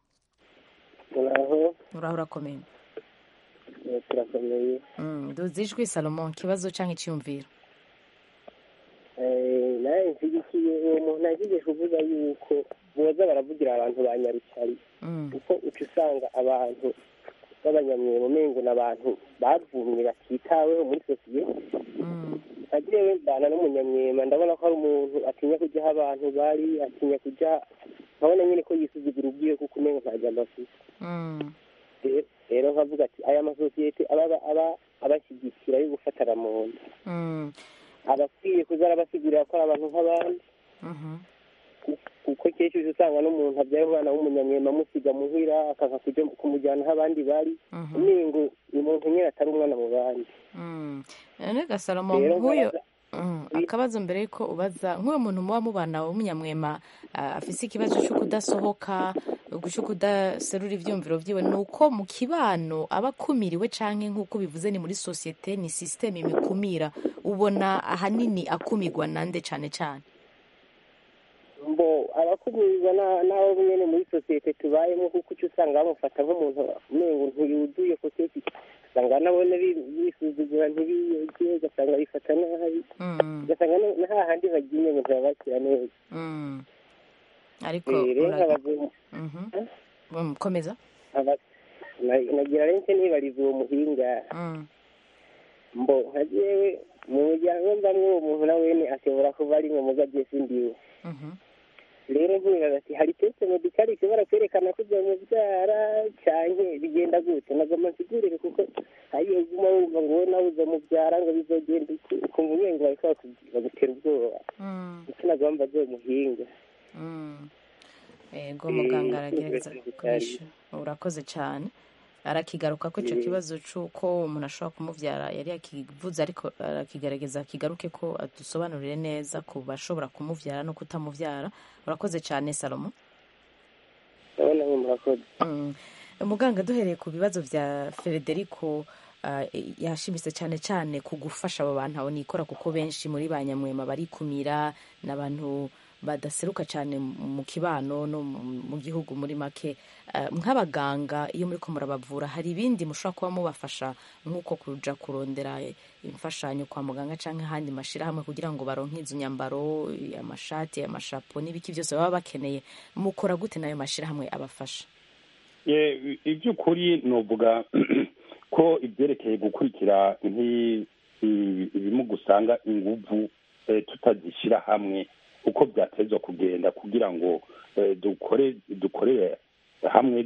uraho uraho urakomeye turakomeye duzi ijwi salomo ikibazo cyangwa icyiyumviro nawe nshyigikiye uwo muntu agiye kuvuga yuko boza baravugira abantu ba nyarukari kuko uca usanga abantu b'abanyamwema umengo ni abantu bavumye batitaweho muri sosiyete agiye mbana n'umunyamwema ndabona ko ari umuntu atinya kujya aho abantu bari atinya kujya nkabona nyine ko yisuzugura ubwiwe kuko umengo nta jambo afite rero nkavuga ati aya masosiyete aba abashyigikira yo gufatana mu nda abakwiye kuza arabasigurira ko ari abantu nk'abandi kuko kenshi uje usanga n'umuntu abyara umwana w'umunyamwema amusiga muhira akanga kujya kumujyana aho abandi bari umengo ni umuntu nyine atari umwana mu bandi none gasalomo nk'uyu akabazo mbere yuko ubaza nk'uwo muntu muba mubana w'umunyamwema afise ikibazo cyo kudasohoka cyo kudaserura ibyumviro byiwe ni uko mu kibano aba akumiriwe cyangwa nk'uko bivuze ni muri sosiyete ni sisiteme imikumira ubona ahanini akumirwa nande cyane cyane mbo abakumirirwa n'abo nyine muri sosiyete tubayemo kuko uca usanga bamufata nk'umuntu umengo ntiyuzuye ko kenshi usanga nabone bisuzugura ntibiyege ugasanga bifata nabi ugasanga na hahandi bagiye ngo ntibabakira neza ariko komeza nagira renke nibariza uwo muhinga mbo nka jewe mu muryango mbamwe uwo muntu nawene ashobora kuba ari ngo mugaje sindiwe rero nkibaza ati hari teste medikali ishobora kwerekana ko uzamubyara cyane bigenda gute nagomba nsigurire kuko hariyo uguma wumva ngo wowe nawe uzamubyara ngo bizogenda ukumva umengo bariko bagutera ubwoba icyo nagomba azoye muhinga ego muganga aragerageza kwishyura urakoze cyane arakigaruka ko icyo kibazo cy'uko umuntu ashobora kumubyara yari yakivuze ariko arakigaragaza kigaruke ko adusobanurire neza ku bashobora kumubyara no kutamubyara urakoze cyane salomo umuganga duhereye ku bibazo bya frederico yashimitse cyane cyane ku gufasha abo bantu abo nikora kuko benshi muri ba nyamwema barikumira n'abantu badaseruka cyane mu kibano no mu gihugu muri make nk'abaganga iyo muri ko murabavura hari ibindi mushobora kuba mubafasha nk'uko kuja kurondera imfashanyo kwa muganga cyangwa ahandi mashyirahamwe kugira ngo baronke izo nyambaro amashati amashapo n'ibiki byose baba bakeneye mukora gute n'ayo mashyirahamwe abafasha iby'ukuri nuvuga ko ibyerekeye gukurikira ibimuga usanga inguvu tutazishyira hamwe uko byatezwa kugenda kugira ngo dukore dukorere hamwe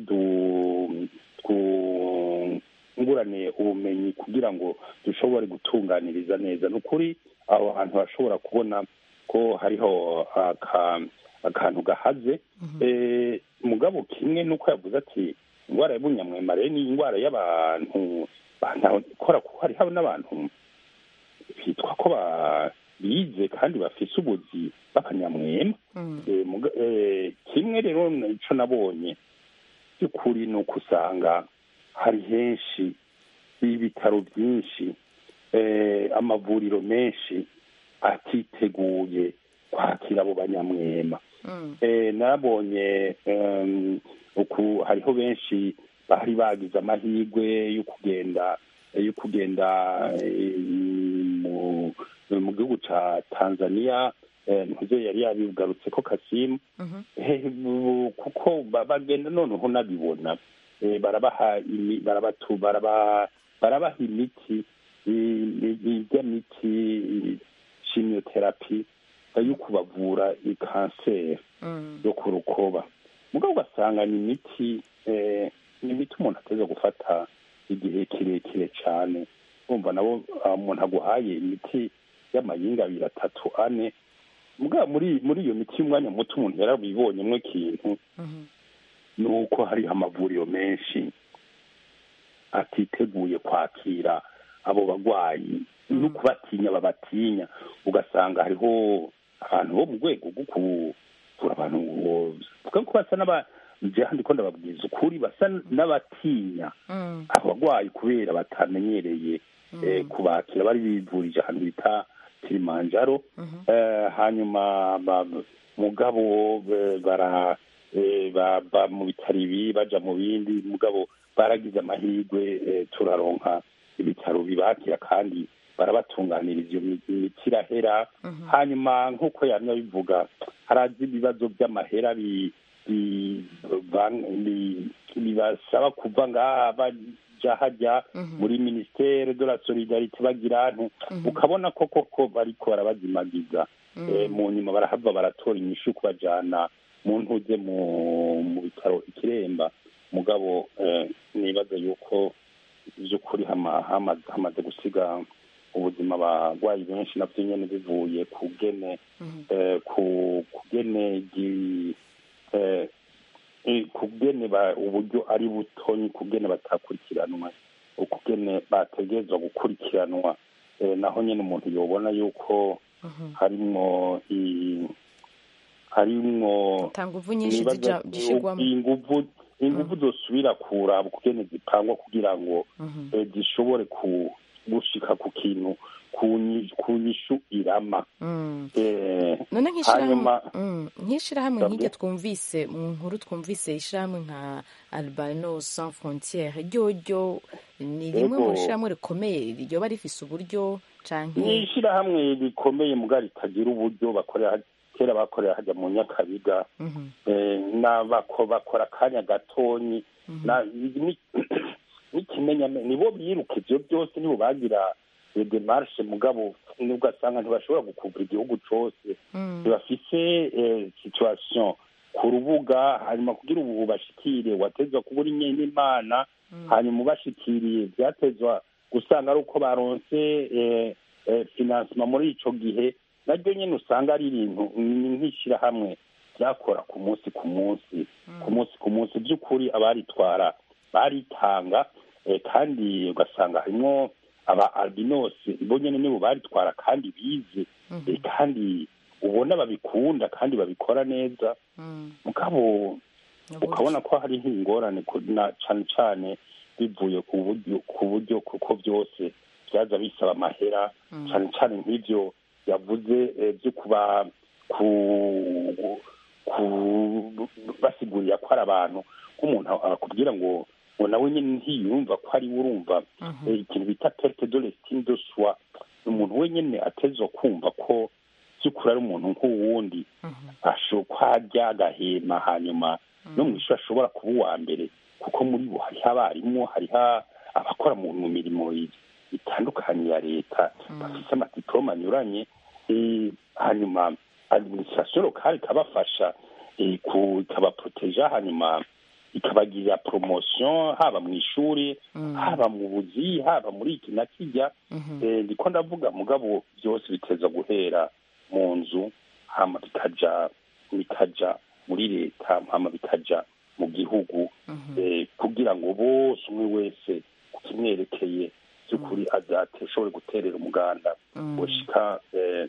twungurane ubumenyi kugira ngo dushobore gutunganiriza neza ni ukuri aho hantu hashobora kubona ko hariho akantu gahaze mugabo kimwe nuko yavuze ati indwara y'ubunyamwemare ni indwara y'abantu ikora kuko hariho n'abantu bitwa ko bize kandi bafise ubuzi b'abanyamwema kimwe rero icyo nabonye by'ukuri ni uko usanga hari henshi ibitaro byinshi amavuriro menshi atiteguye kwakira abo banyamwema nabonye hariho benshi bari bagize amahirwe yo kugenda yo kugenda mu gihugu cya tanzania ntuzo yari yabigarutse ko kasimu kuko bagenda noneho nabibona barabaha barabaha imiti iby'imiti shimiyoterapi yo kubavura kanseri yo ku rukoba mugabo ugasanga ni imiti ni imiti umuntu ateza gufata igihe kirekire cyane wumva nabo umuntu aguhaye imiti y'amayinga abiri atatu ane mugabo muri muri iyo miti y'umwanya muto umuntu yarabibonyemo ikintu ni uko hariho amavuriro menshi atiteguye kwakira abo barwayi no kubatinya babatinya ugasanga hariho abantu bo mu rwego rwo kuvura abantu vuga ko basa n'aba ndi ko ndababwiza ukuri basa n'abatinya abarwayi kubera batamenyereye kubakira bari bivurije ahantu bita kilimanjaro hanyuma mugabo bara baba mu bitaro ibi baja mu bindi mugabo baragize amahirwe turaronka ibitaro bibakira kandi barabatunganiriza iyo miti irahera hanyuma nk'uko yamya bivuga harazi ibibazo by'amahera bibasaba kuva ngaha baja hajya muri ministere de la solidarite bagira ahantu ukabona ko koko bariko barabazimagiza mu nyuma barahava baratora inyishu kubajana mu ntuze mu bitaro ikiremba mugabo nibaza yuko by'ukuri hamaze gusiga ubuzima abarwayi benshi nabyo nyine bivuye ku gene ku gene kugene uburyo ari butonyi kugene batakurikiranwa ukugene bategerezwa gukurikiranwa naho nyine umuntu yobona yuko harimwo harimwo inguvu inguvu zosubira kuraba ukugene zipangwa kugira ngo zishobore gushika ku kintu ku nyishu irama none nk'ishyirahamwe nk'iryo twumvise mu nkuru twumvise ishyirahamwe nka albino sans frontiere ryoryo ni rimwe mu ishyirahamwe rikomeye ryoba rifise uburyo canke ni ishyirahamwe rikomeye muga ritagira uburyo bakorera kera bakorera hajya mu nyakabiga bakora akanya gatonyi n'ikimenyamenya nibo biruka ivyo byose nibo bagira demarshe mugabo ugasanga ntibashobora gukuvura igihugu cose ntibafise situation ku rubuga hanyuma kugira ubu bashikire watezwa kubura n'imana hanyuma ubashikiriye byatezwa gusanga ari uko baronse finansima muri ico gihe naryo nyine usanga ari ibintu nk'ishyirahamwe byakora ku munsi ku munsi ku munsi ku munsi by'ukuri abaritwara baritanga kandi ugasanga harimo aba albinosi bo nyine nibo baritwara kandi bize kandi ubona babikunda kandi babikora neza mugabo ukabona ko hariho ingorane cyane cyane bivuye ku buryo kuko byose byaza bisaba amahera cyane cyane nk'ibyo yavuze byo kuba ku ku basigurira ko ari abantu nk'umuntu akubwira ngo ngo nawe nyine ntiyumva ko ari we urumva eh, ikintu bita perte de l'estime de soi ni umuntu wenyine atezwa kumva ko by'ukuri ari umuntu nk'uwundi ashobora ko arya agahema hanyuma no mu ishuri ashobora kuba uwa mbere kuko muri bo hariho abarimu hariho abakora mu mu mirimo i- itandukanye ya leta bafite amadiplome anyuranye eh, hanyuma administration locale ikabafasha eh, ku- ikabaproteja hanyuma ikabagirira promotion haba mu ishuri haba mu buzi haba muri iki na kijya Eh, ndiko ndavuga mugabo byose biteza guhera mu nzu hama bikaja bikaja muri leta hama bikaja mu gihugu eh, kugira ngo bose umwe wese ku kimwerekeye by'ukuri azate ashobore guterera umuganda gushika eh,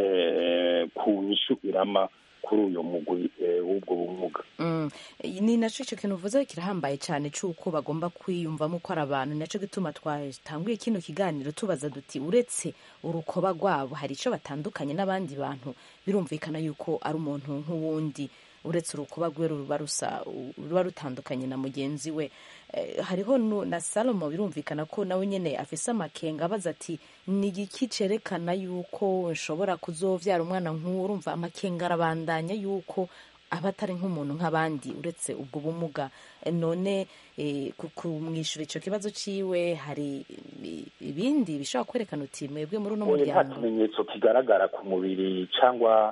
eh, ku nyishu irama kuri uyo mugwi eh, w'ubwo bumuga Mm. ni naco ico kintu uvuze kirahambaye cyane c'uko bagomba kwiyumvamo ko ari abantu naco gituma twatanguye kino kiganiro tubaza duti uretse urukoba rwabo hari ico batandukanye n'abandi bantu birumvikana yuko ari umuntu nk'uwundi uretse urukuba rwe ruba rusa ruba rutandukanye na mugenzi we Eh, hariho nu- na salomo birumvikana ko nawe nyene afise amakenga abaza ati ni igiki cerekana yuko nshobora kuzovyara umwana nk'uwo urumva amakenga arabandanya yuko aba atari nk'umuntu nk'abandi uretse ubwo bumuga Eh, none eh, ku- kumwishyura icyo kibazo ciwe hari i- ibindi bishobora kwerekana uti mwebwe muri uno Oya, nta muryango kimenyetso kigaragara ku mubiri cyangwa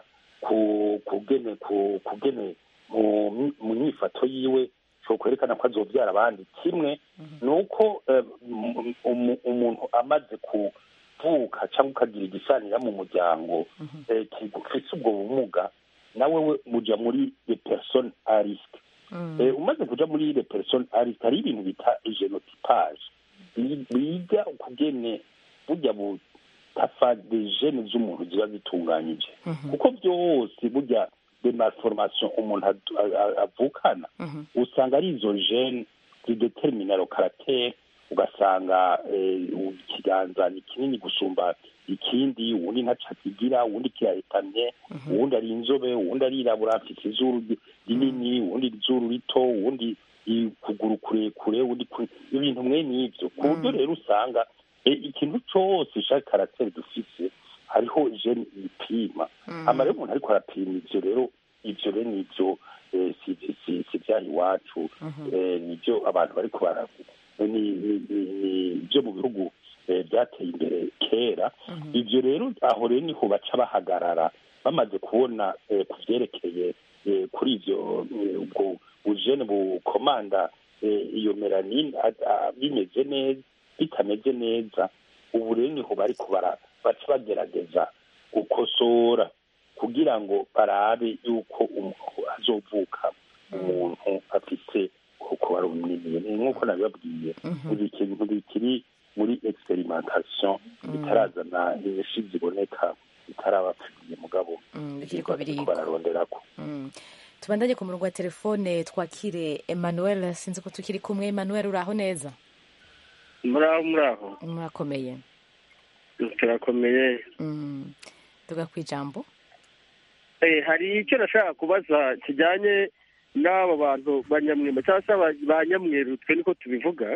ku kugene ku kugene mu mu myifato yiwe cyo kwerekana ko azobyara abandi kimwe ni uko eh, um- um- umuntu amaze kuvuka cyangwa ukagira igisanira mu muryango eh, kigufise ubwo bumuga nawe we muja muri les personnes à risque Eh, umaze kuja muri les personnes à risque hari ibintu bita genotypage Bi- biga ukugene burya butafa de gene z'umuntu ziba zitunganyije kuko byose burya de malformation umuntu adu- a- a- avukana usanga ari izo gene zidetermina lo caractère ugasanga eh, ikiganza ni kinini gusumba ikindi uwundi ntaco akigira uwundi kirahetamye uwundi ari inzobe uwundi arirabura afite izuru ri- rinini uwundi izuru rito uwundi ukuguru kurekure uwundi kure ibintu mwene ivyo ku buryo rero usanga eh, ikintu cose ca caractère dufise hariho gene ipima hama rero umuntu ariko arapima ivyo rero ivyo rero nivyo eh, si si- si vyaha iwacu eh, nivyo abantu bariko baravuga ni ni- ni- ni byo mu bihugu eh, byateye imbere kera ivyo rero aho rero niho baca bahagarara bamaze kubona eh, ku vyerekeye eh, kuri ivyo eh, ubwo bujene bukomanda eh, iyo melanine a- a- bimeze neza bitameze neza ubu rero niho bariko bara- baca bagerageza gukosora kugira ngo barabe yuko umuntu azovuka umuntu afise kuko ari runini ni nk'uko nabibabwiye buri kintu bikiri muri experimentation bitarazana inyinshi ziboneka bitarabapfiriye mugabo bikiriko birigwa. bararonderako Mm. tubandanye ku murongo wa telefone twakire emmanuel sinzi ko tukiri kumwe emmanuel uraho neza muraho muraho murakomeye turakomeye Mm. tuga ku ijambo Eh, hari icyo nashaka kubaza kijyanye n'aba bantu ba nyamwema cyangwa se aba- ba nyamweru twe niko tubivuga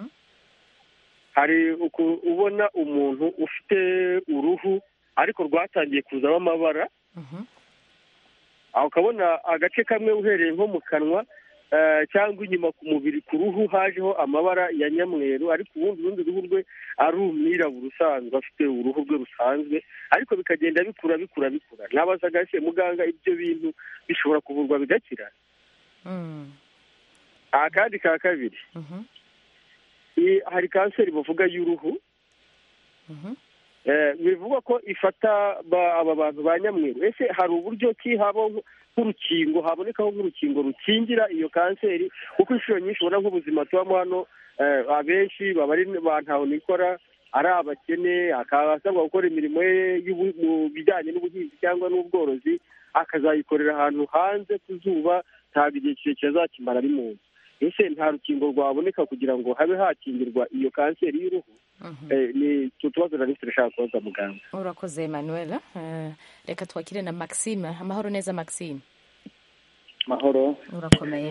hari uku- ubona umuntu ufite uruhu ariko rwatangiye kuzamo amabara aho ukabona agace kamwe uhereye nko mu kanwa eh, cyangwa inyuma ku mubiri ku ruhu hajeho amabara ya nyamweru ariko ubundi urundi ruhu rwe ari umwirabura usanzwe afite uruhu rwe rusanzwe ariko bikagenda bikura bikura bikura nabazaga ese muganga ibyo bintu bishobora kuvurwa bigakira akandi ka kabiri i- hari kanseri bavuga y'uruhu Eh, bivugwa ko ifata ba- aba bantu ba nyamweru ese hari uburyo ki habaho nk'urukingo habonekaho nk'urukingo rukingira iyo kanseri kuko inshuro nyinshi ubona nk'ubuzima tubamo hano eh, abenshi baba ari ba ntaho nikora ari abakene akaba asabwa gukora imirimo ye y'ubu- mu bijyanye n'ubuhinzi cyangwa n'ubworozi akazayikorera ahantu hanze ku zuba ntabwo igihe kirekire azakimara ari mu nzu ese nta rukingo rwaboneka kugira ngo habe hakingirwa iyo kanseri y'uruhu Eh, ni icyo tubazo nari turashaka kubaza muganga urakoze emmanuel Eh, reka twakire na maxime amahoro neza maxime mahoro urakomeye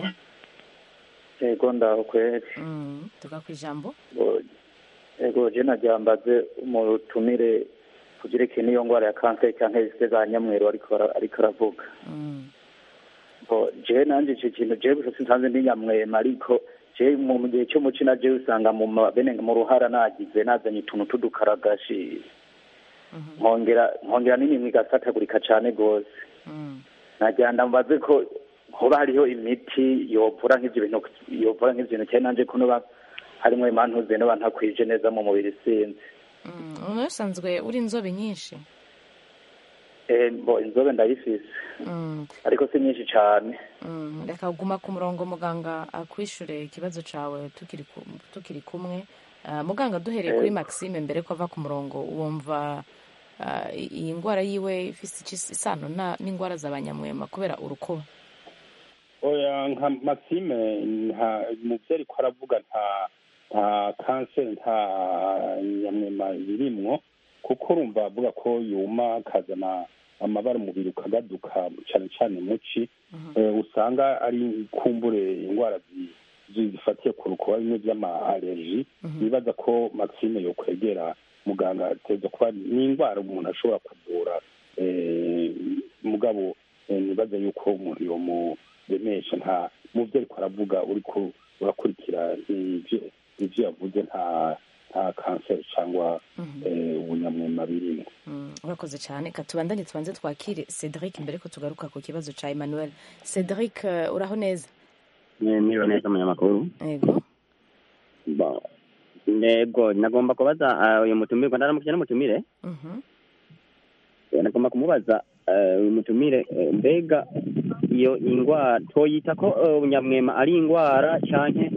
yego ndaho kweri Mm, tuga ku ijambo yego je nagira mbaze umutumire kugerekeye n'iyo ndwara ya kanseri cyangwa izise za nyamweru ariko ara- ariko aravuga Mm, bo je nanje ico kintu je gusa sinsanze ndi nyamwema ariko je mu mu gihe cyo muci na je usanga mu ma- bene mu ruhara nagize nazanye utuntu tudukaragashi nkongera nkongera n'imimwe igasatagurika cane gose mm. nagira ndambaze ko hoba hariho imiti yovura nk'ivyo bintu yovura nk'ivyo bintu cyane nanje ko noba harimwo imantuze noba ntakwije neza mu mubiri sinzi Mm, umuntu usanzwe uri inzobe nyinshi Eh, bo inzobe ndayifise Mm, ariko si nyinshi cane mm, reka guma ku murongo muganga akwishure ikibazo cawe tukiri ku- tukiri kumwe Ah, muganga duhereye kuri Eh. maxime mbere ko ava ku murongo wumva ah, i- iyi ndwara yiwe ifise iki isano na- n'indwara z'abanyamwema kubera urukuba oya nka maxime nta muvyo ariko aravuga nta nta kanseri nta nyamwema birimwo kuko urumva avuga ko yuma akazana amabara umubiri ukagaduka cane cane muci Eh, usanga ari kumbure indwara zi- zi- zifatiye ku rukuba bimwe vy'ama allergie nibaza ko maxime yokwegera muganga ateza kuba ni indwara umuntu ashobora kuvura eh, mugabo eh, nibaza yuko umuntu yomuremesha nta muvyo ariko aravuga uriko urakurikira ivyo ivyo yavuze nta nta kanseri cyangwa eh, ubunyamwema birimo Mm, urakoze cyane ka tubandanye tubanze twakire cedric mbere ko tugaruka ku kibazo ca emmanuel cedric eh, uraho neza niba neza umunyamakuru yego Ba- yego nagomba kubaza ah, uyu mutumirwa ndaramukije n'umutumire Mhm. Eh, nagomba kumubaza eh, uyu mutumire eh, mbega iyo indwara twoyita ko eh, ubunyamwema ari indwara canke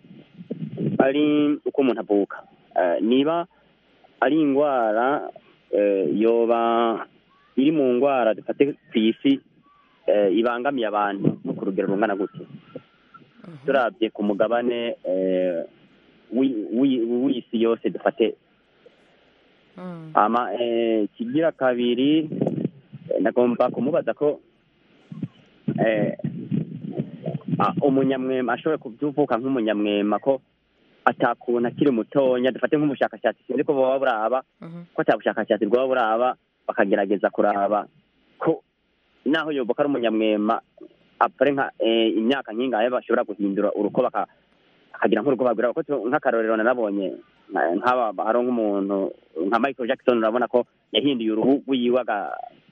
ari uko umuntu avuka Eh, niba ari indwara eh, yoba iri mu ndwara dufate ku isi eh, ibangamiye abantu no ku rugero rungana gute turabye ku mugabane eh, wi- wi- w'isi yose dufate ama eh, kigira kabiri eh, nagomba kumubaza ko eh, ah, umunyamwema ashobora kuvuka nk'umunyamwema ko atakuntu akiri mutonya dufate nk'ubushakashatsi sinzi ko boba buraba ko ata bushakashatsi bwaba buraba bakagerageza kuraba ko naho yoboka ari umunyamwema apure nka eh, imyaka nk'ingahe bashobora guhindura uruko baka akagira nk'uruko bagura ko tu- nk'akarorero narabonye nka- nk'aba hari nk'umuntu nka Michael Jackson urabona ko yahinduye uruhu rwiwe aga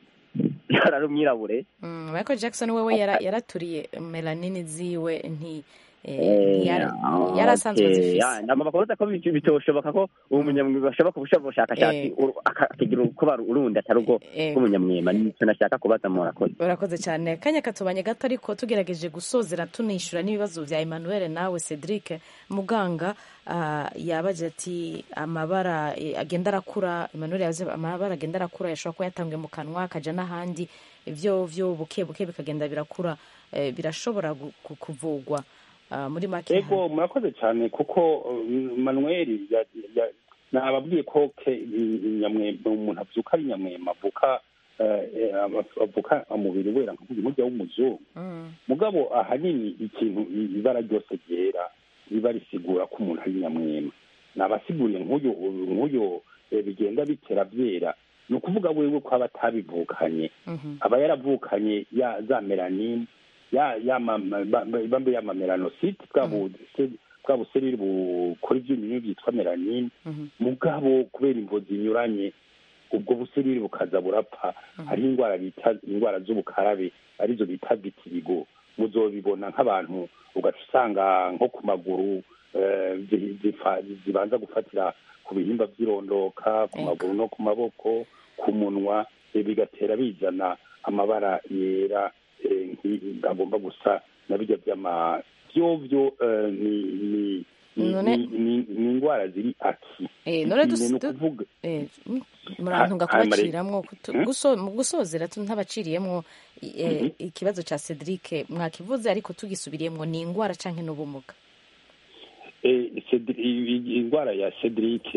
ari umwirabure Mm, michael jackson wewe yara- yaraturiye melanini ziwe nti eh, Eh, ntiyari- ah, yari asanzwe okay. azifise Ya, nagomba kubaza ko bit- bitoshoboka ko uwo munyamwuga ashobora kubushaka ubushakashatsi Eh. uru- aka- akagira urukuba urundi atari ubwo Eh. bw'umunyamwema nicyo nashaka kubaza murakoze urakoze cyane kanya katubanye gato ariko tugerageje gusozera tunishyura n'ibibazo bya emmanuel nawe cedric muganga ah, yabaje ati amabara eh, agenda arakura emmanuel yavuze amabara agenda arakura yashobora kuba yatanzwe mu kanwa akajya n'ahandi ibyo byo buke buke bikagenda birakura eh, birashobora gu- ku- kuvugwa Ah, muri make ego murakoze cyane kuko uh, manuel ya- ya- nababwiye ko ke inyamwema umuntu avuka ari nyamwema avuka eh, eh, avuka umubiri wera nk'umujya w'umuzungu mugabo ahanini ikintu i- ibara ryose ryera riba risigura ko umuntu ari nyamwema nabasiguriye nk'uyu nk'uyu eh, bigenda bitera byera ni ukuvuga wewe ko aba atabivukanye aba yaravukanye ya za melanine ya ya ma- ma- ba- ba- bambe ya mamelanosite bwa bu- se- bwa buserire bukora ibyunyunyu byitwa melanine mugabo kubera imvo zinyuranye ubwo buserire bukaza burapfa hariho indwara bita indwara z'ubukarabe arizo bita vitirigo muzobibona nk'abantu ugaca usanga nko ku maguru eh, zi- zifa- zibanza gufatira ku bihimba by'irondoka ku maguru no ku maboko ku munwa eh, bigatera bizana amabara yera eh, nki- agomba gusa na bijya by'ama vyovyo eh, ni ni ni- None- ni- ni- ni indwara ziri aki Eh, none Ni- dus- ni du- ukuvuga eh, mm, murantunga Ha- ha- kubaciramwo kutu- Hmm? guso- mu gusozera tu- ntabaciriyemwo eh, Mhm. ikibazo ca cedric mwakivuze ariko tugisubiriyemwo ni indwara canke n'ubumuga Eh, Cedri- i- i- indwara ya cedric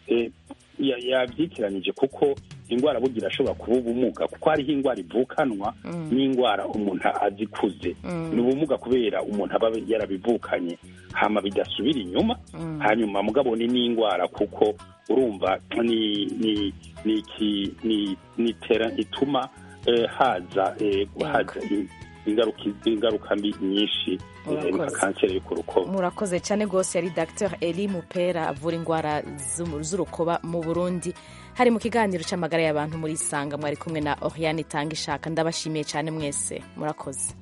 eh, ya- yabyitiranyije kuko indwara burya irashobora kuba ubumuga kuko hariho indwara ivukanwa Mm. n'indwara umuntu azikuze Mm. ni ubumuga kubera umuntu aba yarabivukanye hama bidasubira inyuma Mm. hanyuma mugabo ni n'indwara kuko urumva ni ni ni iki ni ni tera ituma eh, haza eh, haza in- ingaruka ingaruka mbi nyinshi eh, nka Murakoze. kanseri yo ku rukoba murakoze cyane rwose yari dr eli mupera avura indwara z'umu- z'urukoba mu burundi hari mu kiganiro cy'amagara y'abantu muri isanga mwari kumwe na oriane itanga ishaka ndabashimiye cyane mwese murakoze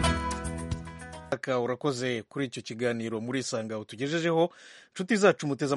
urakoze kuri icyo kiganiro muri isanga utugejejeho inshuti zacu muteze